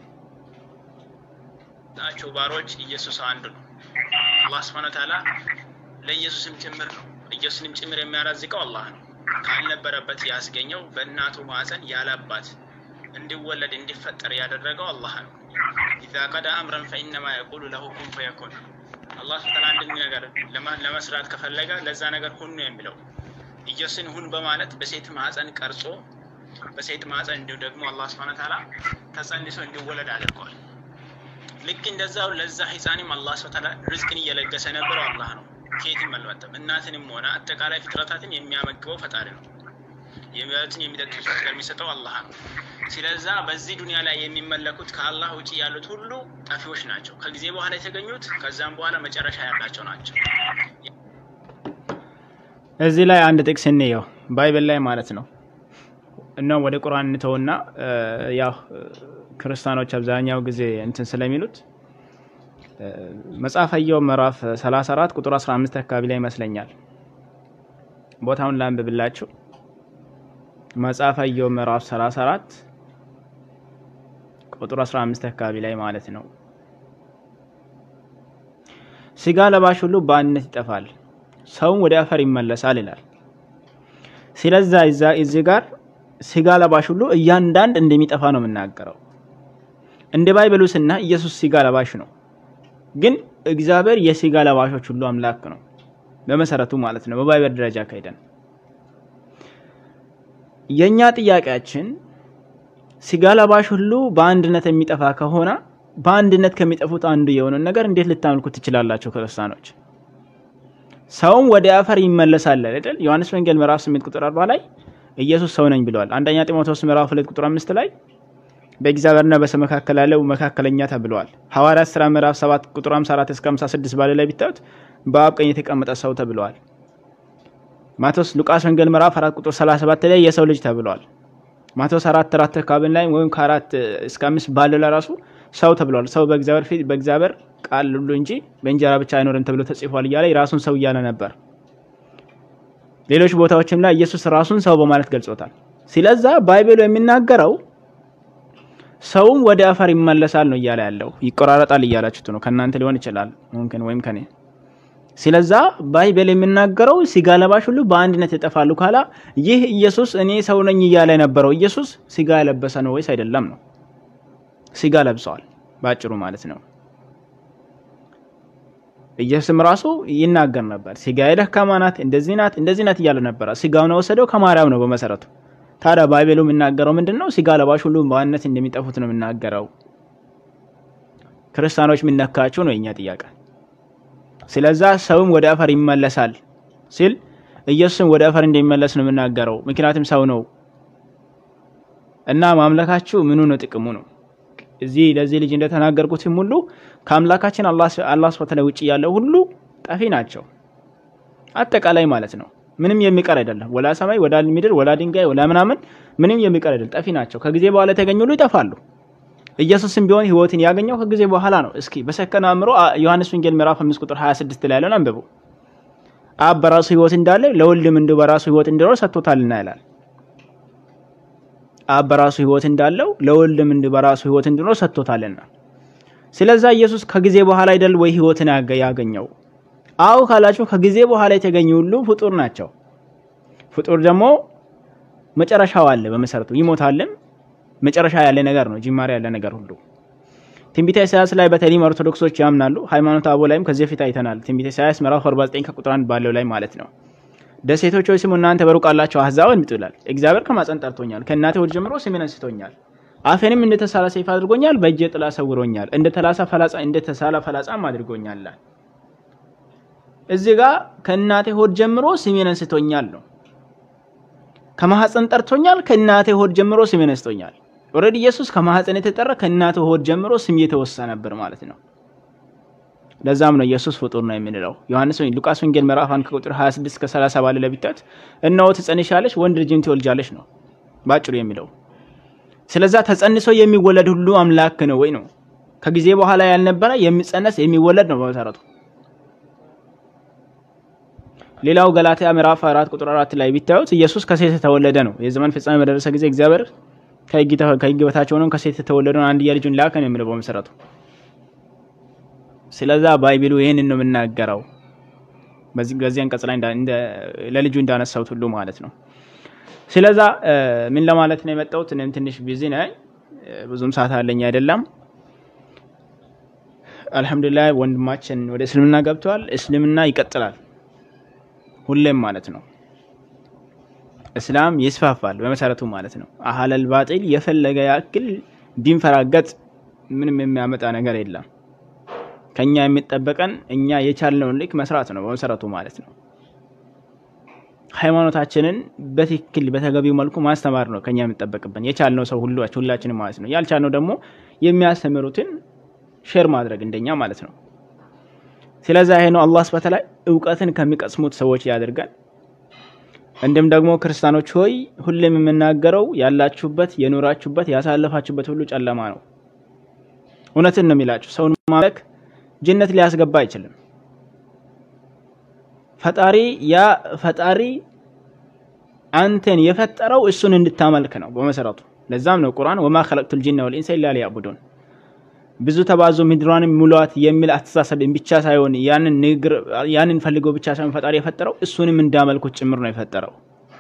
ናቸው ባሮች ኢየሱስ አንዱ ነው። አላህ ሱብሓነሁ ወተዓላ ለኢየሱስም ጭምር ነው ኢየሱስንም ጭምር የሚያራዝቀው አላህ ነው። ካልነበረበት ያስገኘው በእናቱ ማዕፀን ያለ አባት እንዲወለድ እንዲፈጠር ያደረገው አላህ ነው። ኢዛ ቀዳ አምረን ፈኢነማ የቁሉ ለሁ ኩን ፈየኩን። አላህ ሱብሓነሁ አንድን ነገር ለመስራት ከፈለገ ለዛ ነገር ሁን ነው የሚለው። ኢየሱስን ሁን በማለት በሴት ማዕፀን ቀርጾ በሴት ማዕፀን እንዲሁ ደግሞ አላህ ሱብሓነሁ ወተዓላ ተጸንሶ እንዲወለድ አድርጓል። ልክ እንደዛው ለዛ ህፃንም አላህ ሱብሓነሁ ወተዓላ ርዝቅን እየለገሰ ነበረው አላህ ነው። ከየትም አልመጣም። እናትንም ሆነ አጠቃላይ ፍጥረታትን የሚያመግበው ፈጣሪ ነው። የሚበሉትን የሚጠጡት ነገር የሚሰጠው አላህ ነው። ስለዛ በዚህ ዱንያ ላይ የሚመለኩት ከአላህ ውጭ ያሉት ሁሉ ጠፊዎች ናቸው። ከጊዜ በኋላ የተገኙት ከዛም በኋላ መጨረሻ ያላቸው ናቸው። እዚህ ላይ አንድ ጥቅስ እንየው ባይብል ላይ ማለት ነው እና ወደ ቁርአን እንተውና ያው ክርስቲያኖች አብዛኛው ጊዜ እንትን ስለሚሉት መጽሐፈ ኢዮብ ምዕራፍ 34 ቁጥር 15 አካባቢ ላይ ይመስለኛል። ቦታውን ላንብብላችሁ። መጽሐፈ ኢዮብ ምዕራፍ 34 ቁጥር 15 አካባቢ ላይ ማለት ነው። ስጋ ለባሽ ሁሉ በአንድነት ይጠፋል፣ ሰውም ወደ አፈር ይመለሳል ይላል። ስለዛ እዚህ ጋር ስጋ ለባሽ ሁሉ እያንዳንድ እንደሚጠፋ ነው የምናገረው። እንደ ባይበሉ ስና ኢየሱስ ስጋ ለባሽ ነው፣ ግን እግዚአብሔር የስጋ ለባሾች ሁሉ አምላክ ነው በመሰረቱ ማለት ነው። በባይበል ደረጃ ካሄደን የኛ ጥያቄያችን ስጋ ለባሽ ሁሉ በአንድነት የሚጠፋ ከሆነ በአንድነት ከሚጠፉት አንዱ የሆነውን ነገር እንዴት ልታመልኩ ትችላላችሁ ክርስቲያኖች? ሰውም ወደ አፈር ይመለሳል አይደል? ዮሐንስ ወንጌል ምዕራፍ 8 ቁጥር 40 ላይ ኢየሱስ ሰው ነኝ ብለዋል። አንደኛ ጢሞቴዎስ ምዕራፍ 2 ቁጥር 5 ላይ በእግዚአብሔርና በሰው መካከል ያለው መካከለኛ ተብለዋል። ሐዋርያት ሥራ ምዕራፍ 7 ቁጥር 54 እስከ 56 ባለ ላይ ቢታዩት በአብ ቀኝ የተቀመጠ ሰው ተብለዋል። ማቴዎስ ሉቃስ ወንጌል ምዕራፍ 4 ቁጥር 37 ላይ የሰው ልጅ ተብለዋል። ማቴዎስ 4 4 አካባቢ ላይ ወይም ከአራት እስከ አምስት ባለው ላይ ራሱ ሰው ተብለዋል። ሰው በእግዚአብሔር ፊት በእግዚአብሔር ቃል ሁሉ እንጂ በእንጀራ ብቻ አይኖርም ተብሎ ተጽፏል እያለ የራሱን ሰው እያለ ነበር። ሌሎች ቦታዎችም ላይ ኢየሱስ ራሱን ሰው በማለት ገልጾታል። ስለዛ ባይብሉ የሚናገረው ሰውም ወደ አፈር ይመለሳል ነው እያለ ያለው። ይቆራረጣል እያላችሁት ነው። ከእናንተ ሊሆን ይችላል ሙምኪን ወይም ከኔ። ስለዛ ባይብል የሚናገረው ስጋ ለባሽ ሁሉ በአንድነት ይጠፋሉ ካላ ይህ ኢየሱስ እኔ ሰው ነኝ እያለ የነበረው ኢየሱስ ስጋ የለበሰ ነው ወይስ አይደለም ነው? ስጋ ለብሰዋል ባጭሩ ማለት ነው። ኢየሱስም ራሱ ይናገር ነበር። ስጋዬ ደካማ ናት፣ እንደዚህ ናት፣ እንደዚህ ናት እያለ ነበረ። ስጋውን የወሰደው ከማርያም ነው በመሰረቱ። ታዲያ ባይቤሉ የሚናገረው ምንድን ነው? ስጋ ለባሽ ሁሉ በአንድነት እንደሚጠፉት ነው የሚናገረው። ክርስቲያኖች የሚነካቸው ነው የኛ ጥያቄ። ስለዛ ሰውም ወደ አፈር ይመለሳል ሲል ኢየሱስም ወደ አፈር እንደሚመለስ ነው የምናገረው። ምክንያቱም ሰው ነው እና ማምለካችሁ ምኑ ነው ጥቅሙ ነው? እዚህ ለዚህ ልጅ እንደተናገርኩትም ሁሉ ከአምላካችን አላህ ሱብሓነሁ ውጭ ያለው ሁሉ ጠፊ ናቸው፣ አጠቃላይ ማለት ነው። ምንም የሚቀር አይደለም። ወላ ሰማይ፣ ወላ ምድር፣ ወላ ድንጋይ፣ ወላ ምናምን ምንም የሚቀር አይደለም። ጠፊ ናቸው። ከጊዜ በኋላ የተገኙ ሁሉ ይጠፋሉ። ኢየሱስም ቢሆን ህይወትን ያገኘው ከጊዜ በኋላ ነው። እስኪ በሰከነ አእምሮ ዮሐንስ ወንጌል ምዕራፍ 5 ቁጥር 26 ላይ ያለውን አንብቡ። አብ በራሱ ህይወት እንዳለ ለወልድም እንዲሁ በራሱ ህይወት እንዲኖር ሰጥቶታልና ይላል። አብ በራሱ ህይወት እንዳለው ለወልድም እንዲሁ በራሱ ህይወት እንዲኖር ሰጥቶታልና። ስለዛ ኢየሱስ ከጊዜ በኋላ አይደል ወይ ህይወትን ያገኘው? አው ካላችሁ ከጊዜ በኋላ የተገኙ ሁሉ ፍጡር ናቸው። ፍጡር ደግሞ መጨረሻው አለ። በመሰረቱ ይሞታልም መጨረሻ ያለ ነገር ነው፣ ጅማሬ ያለ ነገር ሁሉ። ትንቢተ ኢሳያስ ላይ በተለይም ኦርቶዶክሶች ያምናሉ። ሃይማኖተ አበው ላይም ከዚህ በፊት አይተናል። ትንቢተ ኢሳያስ ምዕራፍ 49 ከቁጥር 1 ባለው ላይ ማለት ነው። ደሴቶች ሆይ ስሙ እናንተ በሩቅ አላችሁ አሕዛብ እንምጡ ይላል። እግዚአብሔር ከማፀን ጠርቶኛል፣ ከእናቴ ሆድ ጀምሮ ስሜን አንስቶኛል። አፌንም እንደ ተሳለ ሰይፍ አድርጎኛል፣ በእጄ ጥላ ሰውሮኛል፣ እንደ ተላሳ ፈላጻ እንደ ተሳለ ፈላጻም አድርጎኛል። እዚህ ጋር ከእናቴ ሆድ ጀምሮ ስሜን አንስቶኛል ነው። ከማህፀን ጠርቶኛል፣ ከእናቴ ሆድ ጀምሮ ስሜን አንስቶኛል። ኦልሬዲ ኢየሱስ ከማህፀን የተጠራ ከእናቴ ሆድ ጀምሮ ስም የተወሳ ነበር ማለት ነው። ለዛም ነው ኢየሱስ ፍጡር ነው የምንለው። ዮሐንስ ወይ ሉቃስ ወንጌል ምዕራፍ 1 ከቁጥር 26 እስከ 30 ባለ ለቢታት እነሆ ትጸንሻለሽ ወንድ ልጅን ትወልጃለሽ ነው ባጭሩ የሚለው። ስለዛ ተጸንሶ የሚወለድ ሁሉ አምላክ ነው ወይ ነው። ከጊዜ በኋላ ያልነበረ የሚጸነስ የሚወለድ ነው በመሰረቱ። ሌላው ገላትያ ምዕራፍ 4 ቁጥር 4 ላይ ቢታዩት ኢየሱስ ከሴት የተወለደ ነው። የዘመን ፍጻሜ በደረሰ ጊዜ እግዚአብሔር ከሕግ በታች ሆነው ከሴት የተወለደውን አንድያ ልጁን ላከ ነው የሚለው በመሰረቱ። ስለዛ ባይብሉ ይህንን ነው የምናገረው። በዚህ በዚህ አንቀጽ ላይ ለልጁ እንዳነሳሁት ሁሉ ማለት ነው። ስለዛ ምን ለማለት ነው የመጣሁት? እኔም ትንሽ ቢዚ ነኝ፣ ብዙም ሰዓት አለኝ አይደለም። አልሐምዱሊላህ ወንድማችን ወደ እስልምና ገብተዋል። እስልምና ይቀጥላል ሁሌም ማለት ነው። እስላም ይስፋፋል በመሰረቱ ማለት ነው። አህለል ባጢል የፈለገ ያክል ቢንፈራገጥ ምንም የሚያመጣ ነገር የለም። ከኛ የሚጠበቀን እኛ የቻልነውን ልክ መስራት ነው በመሰረቱ ማለት ነው። ሃይማኖታችንን በትክክል በተገቢው መልኩ ማስተማር ነው ከኛ የሚጠበቅብን የቻልነው ሰው ሁሉ ሁላችንም ማለት ነው። ያልቻልነው ደግሞ የሚያስተምሩትን ሼር ማድረግ እንደኛ ማለት ነው። ስለዚህ ይሄ ነው አላህ ስብሐ ወተዓላ እውቀትን ከሚቀስሙት ሰዎች ያደርጋል። እንዲሁም ደግሞ ክርስቲያኖች ሆይ ሁሌም የምናገረው ያላችሁበት የኖራችሁበት ያሳለፋችሁበት ሁሉ ጨለማ ነው። እውነትን ነው የሚላችሁ። ሰውን ማምለክ ጀነት ሊያስገባ አይችልም። ፈጣሪ ያ ፈጣሪ አንተን የፈጠረው እሱን እንድታመልክ ነው በመሰረቱ። ለዛም ነው ቁርአን ወማ ኸለቅቱል ጂነ ወልኢንሰ ኢላ ሊያዕቡዱን ብዙ ተባዙ ምድሯንም ሙሏት የሚል አስተሳሰብን ብቻ ሳይሆን ያንን ንግር ያንን ፈልገው ብቻ ሳይሆን ፈጣሪ የፈጠረው እሱንም እንዳመልኩት ጭምር ነው የፈጠረው።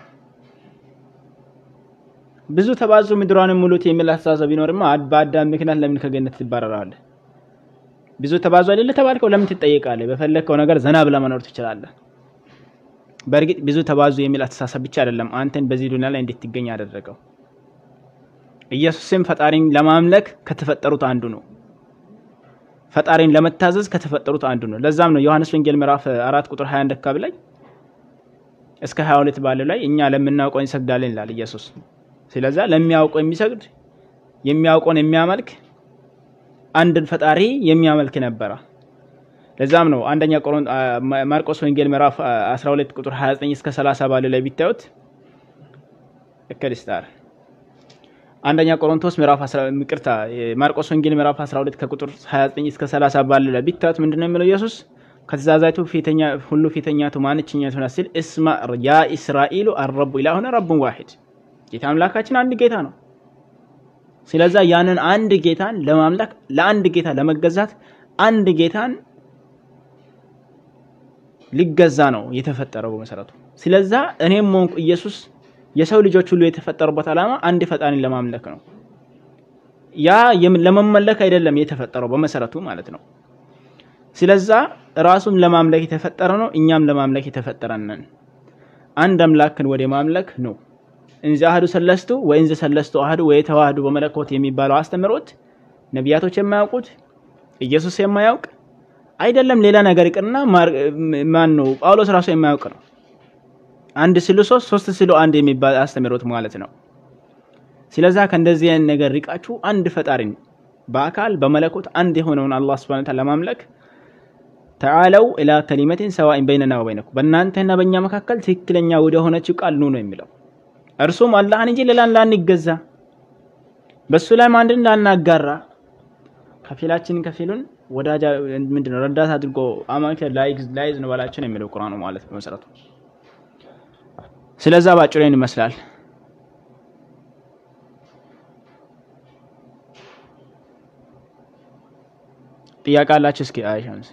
ብዙ ተባዙ ምድሯንም ሙሉት የሚል አስተሳሰብ ቢኖርማ በአዳም ምክንያት ለምን ከገነት ትባረራለህ? ብዙ ተባዙ አይደለ ተባልከው ለምን ትጠየቃለህ? በፈለግከው ነገር ዘና ብለህ መኖር ትችላለህ። በእርግጥ ብዙ ተባዙ የሚል አስተሳሰብ ብቻ አይደለም አንተን በዚህ ዱንያ ላይ እንድትገኝ ያደረገው። ኢየሱስም ፈጣሪን ለማምለክ ከተፈጠሩት አንዱ ነው። ፈጣሪን ለመታዘዝ ከተፈጠሩት አንዱ ነው። ለዛም ነው ዮሐንስ ወንጌል ምዕራፍ አራት ቁጥር 21 አካባቢ ላይ እስከ 22 ባለው ላይ እኛ ለምናውቀው እንሰግዳለን ይላል ኢየሱስ። ስለዛ ለሚያውቀው የሚሰግድ የሚያውቀውን የሚያመልክ አንድን ፈጣሪ የሚያመልክ ነበረ። ለዛም ነው አንደኛ ማርቆስ ወንጌል ምዕራፍ 12 ቁጥር 29 እስከ 30 ባለው ላይ ቢታዩት እከሊስታር አንደኛ ቆሮንቶስ ምዕራፍ 10 ይቅርታ ማርቆስ ወንጌል ምዕራፍ 12 ከቁጥር 29 እስከ 30 ባለው ላይ ቢታዩት ምንድነው የሚለው ኢየሱስ ከትእዛዛቱ ፊተኛ ሁሉ ፊተኛቱ ማንችኛቱ ሲል እስማ ያ እስራኤሉ አረቡ ኢላሁነ ረቡን ዋሂድ ጌታ አምላካችን አንድ ጌታ ነው። ስለዛ ያንን አንድ ጌታን ለማምለክ ለአንድ ጌታ ለመገዛት አንድ ጌታን ሊገዛ ነው የተፈጠረው በመሰረቱ። ስለዛ እኔም ሆንኩ ኢየሱስ የሰው ልጆች ሁሉ የተፈጠሩበት ዓላማ አንድ ፈጣሪን ለማምለክ ነው። ያ ለመመለክ አይደለም የተፈጠረው በመሰረቱ ማለት ነው። ስለዛ ራሱም ለማምለክ የተፈጠረ ነው፣ እኛም ለማምለክ የተፈጠረንን አንድ አምላክን ወደ ማምለክ ነው። እንዘ አሐዱ ሰለስቱ ወእንዘ ሰለስቱ አሐዱ ወየተዋህዱ በመለኮት የሚባለው አስተምህሮት ነቢያቶች የማያውቁት ኢየሱስ የማያውቅ አይደለም። ሌላ ነገር ይቅርና ማን ነው ጳውሎስ ራሱ የማያውቅ ነው። አንድ ስሉ ሶስት ሶስት ስሉ አንድ የሚባል አስተምህሮት ማለት ነው። ስለዛ ከእንደዚህ አይነት ነገር ሪቃችሁ አንድ ፈጣሪን በአካል በመለኮት አንድ የሆነውን አላህ ሱብሓነሁ ወተዓላ ለማምለክ ተዓለው ኢላ ከሊመቲን ሰዋኢን በይነና ወበይነኩም በእናንተና በእኛ መካከል ትክክለኛ ወደ ሆነችው ቃል ኑ ነው የሚለው እርሱም አላህን እንጂ ሌላን ላንገዛ በሱ ላይም አንድን ላናጋራ ከፊላችን ከፊሉን ወዳጃ ምንድነው ረዳት አድርጎ አማከ ላይዝ ነው ባላችን የሚለው ቁርአኑ ማለት በመሰረቱ። ስለዛ ባጭሩ ይህን ይመስላል። ጥያቄ አላችሁ? እስኪ አይሻምስ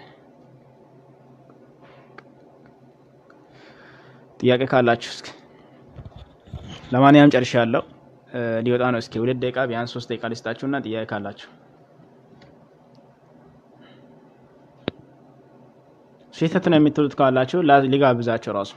ጥያቄ ካላችሁ እስኪ ለማንኛውም ጨርሻለሁ። ሊወጣ ነው። እስኪ ሁለት ደቂቃ ቢያንስ ሶስት ደቂቃ ልስጣችሁና ጥያቄ ካላችሁ ስህተት ነው የምትሉት ካላችሁ ሊጋብዛቸው ራሱ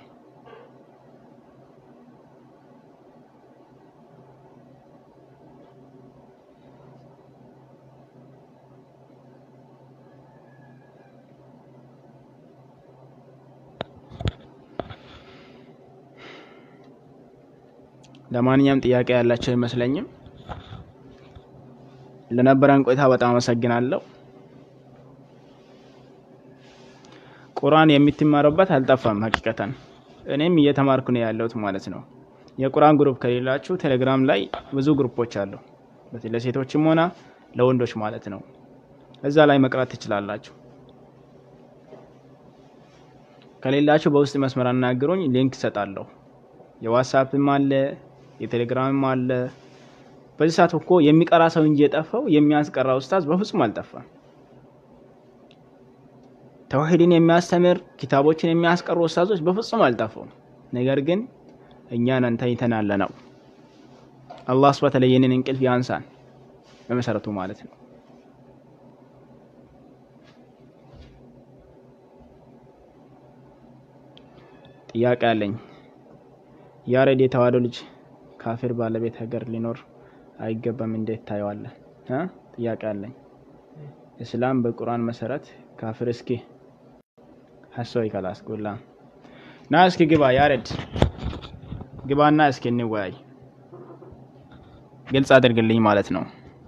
ለማንኛውም ጥያቄ ያላቸው አይመስለኝም። ለነበረን ቆይታ በጣም አመሰግናለሁ። ቁርአን የምትማሩበት አልጠፋም። ሀቂቀተን እኔም እየተማርኩ ነው ያለሁት ማለት ነው። የቁርአን ግሩፕ ከሌላችሁ ቴሌግራም ላይ ብዙ ግሩፖች አሉ፣ ለሴቶችም ሆነ ለወንዶች ማለት ነው። እዛ ላይ መቅራት ትችላላችሁ። ከሌላችሁ በውስጥ መስመር አናግሩኝ፣ ሊንክ እሰጣለሁ። የዋትሳፕም አለ የቴሌግራምም አለ። በዚህ ሰዓት እኮ የሚቀራ ሰው እንጂ የጠፋው የሚያስቀራ ኡስታዝ በፍጹም አልጠፋም። ተውሂድን የሚያስተምር ኪታቦችን የሚያስቀሩ ኡስታዞች በፍጹም አልጠፉም። ነገር ግን እኛን ተኝተናል ነው። አላህ ሱብሓነሁ ወተዓላ ይህንን እንቅልፍ ያንሳን በመሰረቱ ማለት ነው። ጥያቄ አለኝ። ያሬድ የተዋህዶ ልጅ ካፊር ባለቤት ሀገር ሊኖር አይገባም፣ እንዴት ታየዋለህ? ጥያቄ አለኝ። እስላም በቁርአን መሰረት ካፊር እስኪ ሀሶይ ከላስ ጉላ ና እስኪ ግባ ያሬድ ግባና እስኪ እንወያይ። ግልጽ አድርግልኝ ማለት ነው።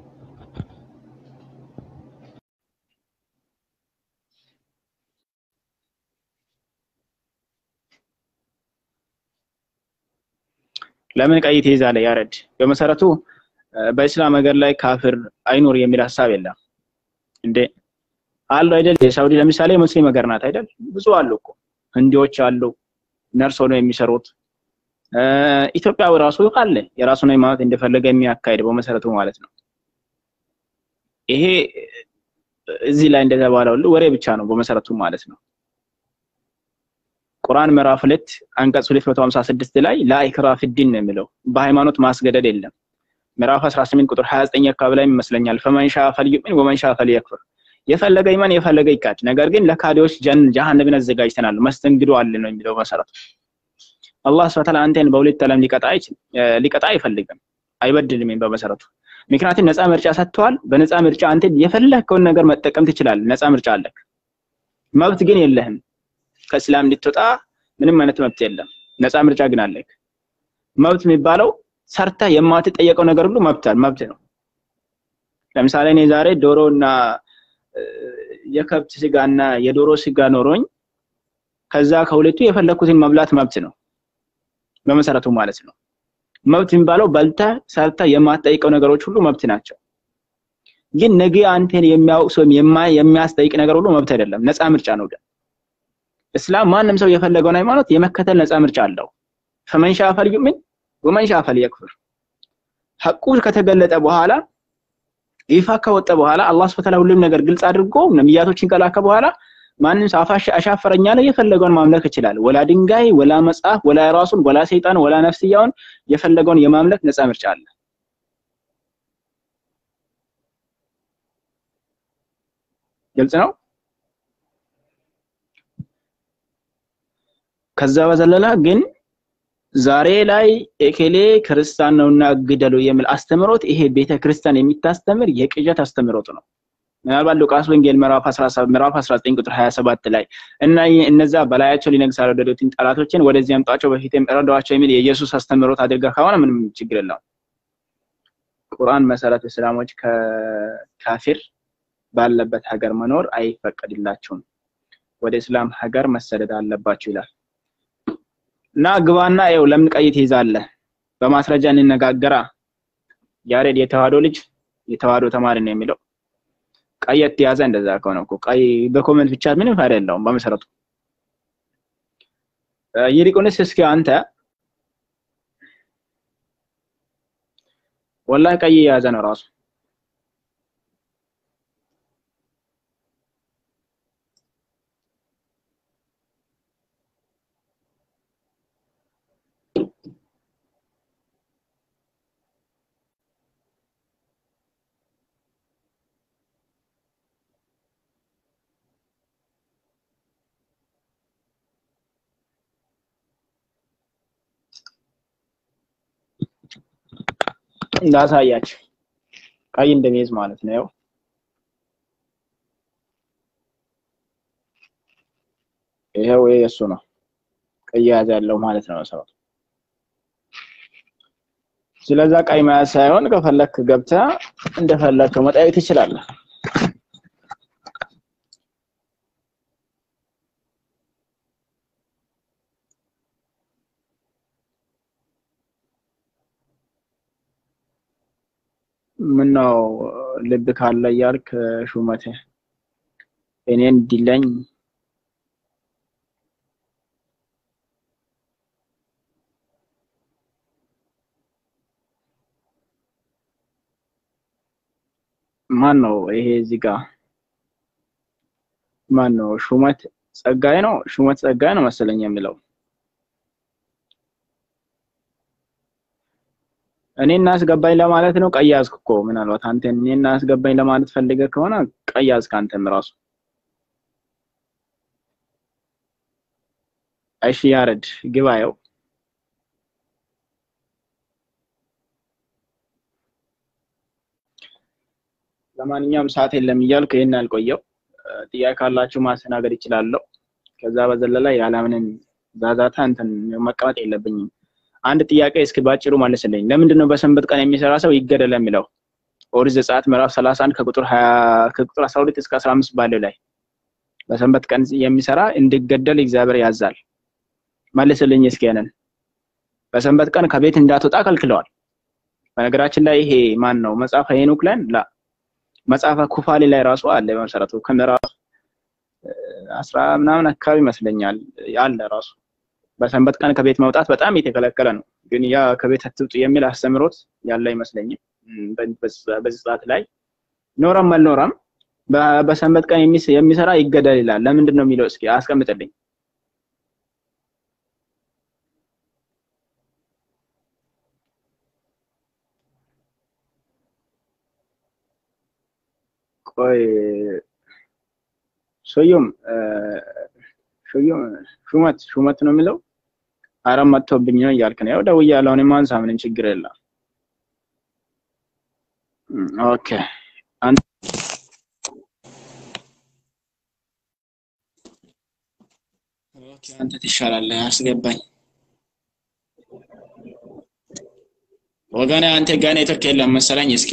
ለምን ቀይ ትይዛለህ ያሬድ? በመሰረቱ በእስላም ሀገር ላይ ካፍር አይኖር የሚል ሀሳብ የለም እንዴ አሉ አይደል? የሳውዲ ለምሳሌ ሙስሊም ሀገር ናት አይደል? ብዙ አሉ እኮ ህንዲዎች አሉ ነርስ ሆነው የሚሰሩት። ኢትዮጵያ ራሱ አለ የራሱን ሃይማኖት እንደፈለገ የሚያካሄድ በመሰረቱ ማለት ነው። ይሄ እዚህ ላይ እንደተባለው ሁሉ ወሬ ብቻ ነው በመሰረቱ ማለት ነው። ቁርአን ምዕራፍ ሁለት አንቀጽ 256 ላይ ላኢክራ ፊዲን ነው የሚለው በሃይማኖት ማስገደድ የለም። ምዕራፍ 18 ቁጥር 29 አካባቢ ላይ ይመስለኛል ፈመን ሻ ፈልዩሚን ወመን ሻ ፈልየክፍር የፈለገ ይመን የፈለገ ይካድ፣ ነገር ግን ለካዲዎች ጀሃነምን አዘጋጅተናል መስተንግዶ አለ ነው የሚለው መሰረቱ። አላህ ሱብሓነሁ ወተዓላ አንተን በሁለት ዓለም ሊቀጣ ሊቀጣ አይፈልግም፣ አይበድልም በመሰረቱ። ምክንያቱም ነፃ ምርጫ ሰጥተዋል። በነፃ ምርጫ አንተ የፈለግከውን ነገር መጠቀም ትችላለህ። ነፃ ምርጫ አለክ። መብት ግን የለህም። ከእስላም እንድትወጣ ምንም አይነት መብት የለም። ነፃ ምርጫ ግን አለክ። መብት የሚባለው ሰርታ የማትጠየቀው ነገር ሁሉ መብት መብት ነው። ለምሳሌ እኔ ዛሬ ዶሮ እና የከብት ስጋና የዶሮ ስጋ ኖሮኝ ከዛ ከሁለቱ የፈለኩትን መብላት መብት ነው በመሰረቱ ማለት ነው። መብት የሚባለው በልታ ሰርታ የማትጠይቀው ነገሮች ሁሉ መብት ናቸው። ግን ነገ አንተን የሚያውቅ ወይም የሚያስጠይቅ ነገር ሁሉ መብት አይደለም፣ ነፃ ምርጫ ነው። ግን እስላም ማንም ሰው የፈለገውን ሃይማኖት የመከተል ነፃ ምርጫ አለው። ፈመን ሻ ፈልዩሚን ወመን ሻ ፈልየክፍር። ሐቁ ከተገለጠ በኋላ ይፋ ከወጣ በኋላ አላህ ሱብሓነሁ ወተዓላ ሁሉም ነገር ግልጽ አድርጎ ነብያቶችን ከላከ በኋላ ማንም ሰው አፋሽ አሻፈረኛ ነው የፈለገውን ማምለክ ይችላል። ወላ ድንጋይ፣ ወላ መጽሐፍ፣ ወላ ራሱን፣ ወላ ሰይጣን፣ ወላ ነፍስያውን የፈለገውን የማምለክ ነፃ ምርጫ አለ። ግልጽ ነው። ከዛ በዘለላ ግን ዛሬ ላይ ኤኬሌ ክርስቲያን ነውና ግደሉ የሚል አስተምሮት ይሄ ቤተ ክርስቲያን የሚታስተምር የቅዠት አስተምሮት ነው። ምናልባት ሉቃስ ወንጌል ምዕራፍ 17 ምዕራፍ 19 ቁጥር 27 ላይ እና እነዛ በላያቸው ሊነግስ ያልወደዱትን ጠላቶችን ወደዚህ አምጧቸው በፊትም እረዷቸው የሚል የኢየሱስ አስተምሮት አድርጋ ከሆነ ምንም ችግር የለውም። ቁርአን መሰረት እስላሞች ከካፊር ባለበት ሀገር መኖር አይፈቀድላቸውም፣ ወደ እስላም ሀገር መሰደድ አለባቸው ይላል። እና ግባና ይኸው ለምን ቀይ ትይዛለህ? በማስረጃ እንነጋገራ። ያሬድ የተዋህዶ ልጅ የተዋህዶ ተማሪ ነው የሚለው ቀይ የተያዘ እንደዛ ከሆነ እኮ ቀይ በኮመንት ብቻ ምንም ፋይዳ የለውም በመሰረቱ። ይልቁንስ እስኪ አንተ ወላሂ ቀይ የያዘ ነው ራሱ እንዳሳያችሁ ቀይ እንደሚይዝ ማለት ነው። ያው ይሄው ይሄ የእሱ ነው ቀይ ያዝ ያለው ማለት ነው ሰው ስለዛ ቀይ መያዝ ሳይሆን ከፈለክ ገብተህ እንደፈለከው መጠየቅ ትችላለህ። ምነው ልብ ካለ እያልክ ሹመቴ እኔን እንዲለኝ ማን ነው ይሄ እዚህ ጋር ማን ነው? ሹመት ጸጋይ ነው። ሹመት ጸጋይ ነው መሰለኝ የሚለው እኔ እናስገባኝ ለማለት ነው። ቀይ ያዝክ እኮ ምናልባት አንተ እኔ እናስገባኝ ለማለት ፈልገህ ከሆነ ቀይ ያዝክ አንተም ራሱ። እሺ ያረድ ግባየው ለማንኛውም ሰዓት የለም እያልኩ ይሄን ያልቆየው ጥያቄ ካላችሁ ማስተናገድ ይችላለሁ። ከዛ በዘለላ ያለምንም ዛዛታ እንትን መቀመጥ የለብኝም። አንድ ጥያቄ እስኪ ባጭሩ መልስልኝ። ለምንድን ነው በሰንበት ቀን የሚሰራ ሰው ይገደል የሚለው? ኦሪት ዘጸአት ምዕራፍ 31 ከቁጥር 20 ከቁጥር 12 እስከ 15 ባለው ላይ በሰንበት ቀን የሚሰራ እንዲገደል እግዚአብሔር ያዛል። መልስልኝ እስኪ ያንን። በሰንበት ቀን ከቤት እንዳትወጣ ከልክለዋል። በነገራችን ላይ ይሄ ማን ነው መጽሐፈ ሄኖክ ላይ ላ መጽሐፈ ኩፋሌ ላይ ራሱ አለ። በመሰረቱ ከምዕራፍ አስራ ምናምን አካባቢ ይመስለኛል አለ ራሱ በሰንበት ቀን ከቤት መውጣት በጣም የተከለከለ ነው። ግን ያ ከቤት አትውጡ የሚል አስተምሮት ያለ አይመስለኝም። በዚህ ሰዓት ላይ ኖረም አልኖረም በሰንበት ቀን የሚሰራ ይገደል ይላል። ለምንድን ነው የሚለው? እስኪ አስቀምጥልኝ። ቆይ ሶዮም ሹም ሹመት ሹመት ነው የሚለው አረም መጥቶብኝ ነው እያልክ ነው። ያው ደውያለሁ። እኔም አንሳ፣ ምንም ችግር የለም። ኦኬ አንተ ኦኬ አንተ ትሻላለህ። አስገባኝ ወገኔ። አንተ ጋር ኔትወርክ የለም መሰለኝ። እስኪ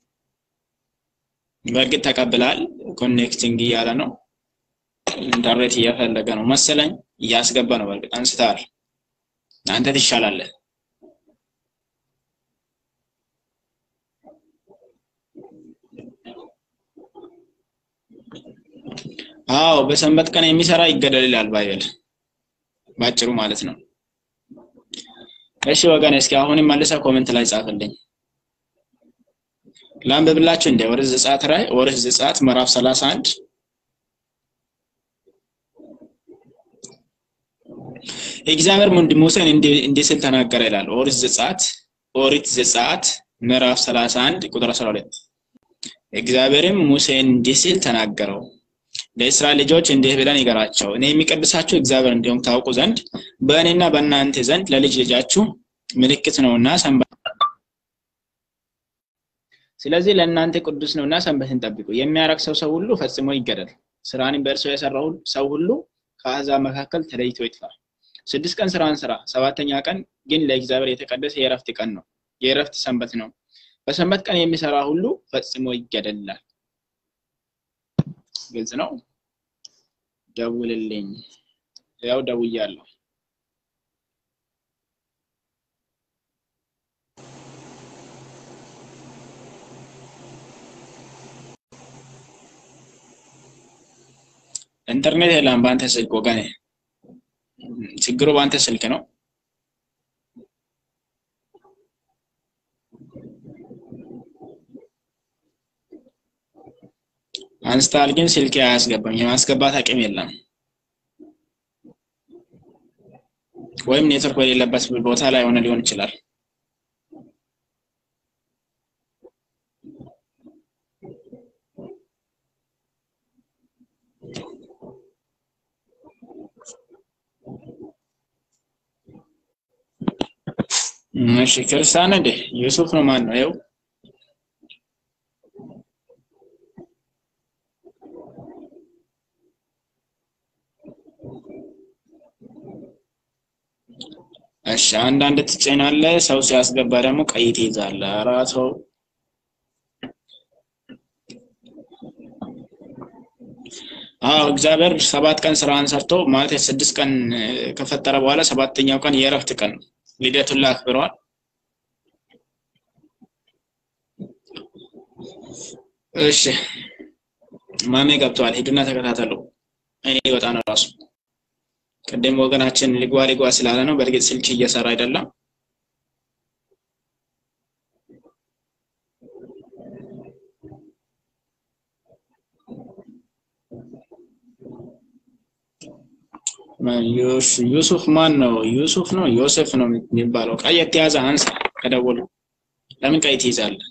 በእርግጥ ተቀብላል። ኮኔክቲንግ እያለ ነው ኢንተርኔት እየፈለገ ነው መሰለኝ። እያስገባ ነው። በእርግጥ አንስተሃል። አንተ ትሻላለህ። አዎ በሰንበት ቀን የሚሰራ ይገደል ይላል ባይብል ባጭሩ ማለት ነው። እሺ ወገን፣ እስኪ አሁንም መልሰህ ኮሜንት ላይ ጻፍልኝ። ላንብብላችሁ እንደ ኦሪት ዘጸአት ላይ ኦሪት ዘጸአት ምዕራፍ 31 እግዚአብሔር ሙሴን እንዲህ ሲል ተናገረ ይላል። ኦሪት ዘጸአት ኦሪት ዘጸአት ምዕራፍ 31 ቁጥር 12 እግዚአብሔርም ሙሴን እንዲህ ሲል ተናገረው ለእስራኤል ልጆች እንዲህ ብለን ይገራቸው እኔ የሚቀድሳችሁ እግዚአብሔር እንዲሁም ታውቁ ዘንድ በእኔና በእናንተ ዘንድ ለልጅ ልጃችሁ ምልክት ነውና ሰንበት ስለዚህ ለእናንተ ቅዱስ ነውና ሰንበትን ጠብቁ። የሚያረግ ሰው ሰው ሁሉ ፈጽሞ ይገደል። ስራንም በእርሱ የሰራው ሰው ሁሉ ከአሕዛብ መካከል ተለይቶ ይጥፋ። ስድስት ቀን ስራን ስራ፣ ሰባተኛ ቀን ግን ለእግዚአብሔር የተቀደሰ የእረፍት ቀን ነው፣ የእረፍት ሰንበት ነው። በሰንበት ቀን የሚሰራ ሁሉ ፈጽሞ ይገደላል። ግልጽ ነው። ደውልልኝ። ያው ደውያለሁ። ኢንተርኔት የለም በአንተ ስልክ ወገኔ። ችግሩ በአንተ ስልክ ነው። አንስታል ግን ስልክ አያስገባም። የማስገባት አቅም የለም። ወይም ኔትወርክ በሌለበት ቦታ ላይ ሆነ ሊሆን ይችላል። እሺ ክርስቲያን እንዴ ዩሱፍ ነው ማን ነው? ይኸው እሺ አንዳንድ ትጭናለህ፣ ሰው ሲያስገባ ደግሞ ቀይ ትይዛለህ። ኧረ ሰው አዎ እግዚአብሔር ሰባት ቀን ስራን ሰርቶ ማለት ስድስት ቀን ከፈጠረ በኋላ ሰባተኛው ቀን የእረፍት ቀን ነው። ልደቱን አክብረዋል። እሺ ማሜ ገብተዋል። ሂዱና ተከታተሉ። እኔ ይወጣ ነው ራሱ ቅድም ወገናችን ሊጓ ሊጓ ስላለ ነው። በእርግጥ ስልክ እየሰራ አይደለም። ዩሱፍ ማን ነው? ዩሱፍ ነው ዮሴፍ ነው የሚባለው። ቀይ የተያዘ አንሳ ከደወሉ። ለምን ቀይ ትይዛለህ?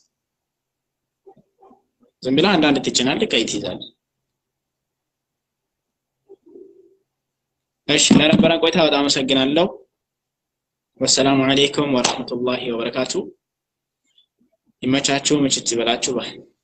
ዝም ብለህ አንዳንድ ትጭናለህ፣ ቀይ ትይዛለህ። እሺ ለነበረን ቆይታ በጣም አመሰግናለሁ። ወሰላሙ አሌይኩም ወረህመቱላሂ ወበረካቱ። ይመቻችሁ፣ ምችት ይበላችሁ ባይ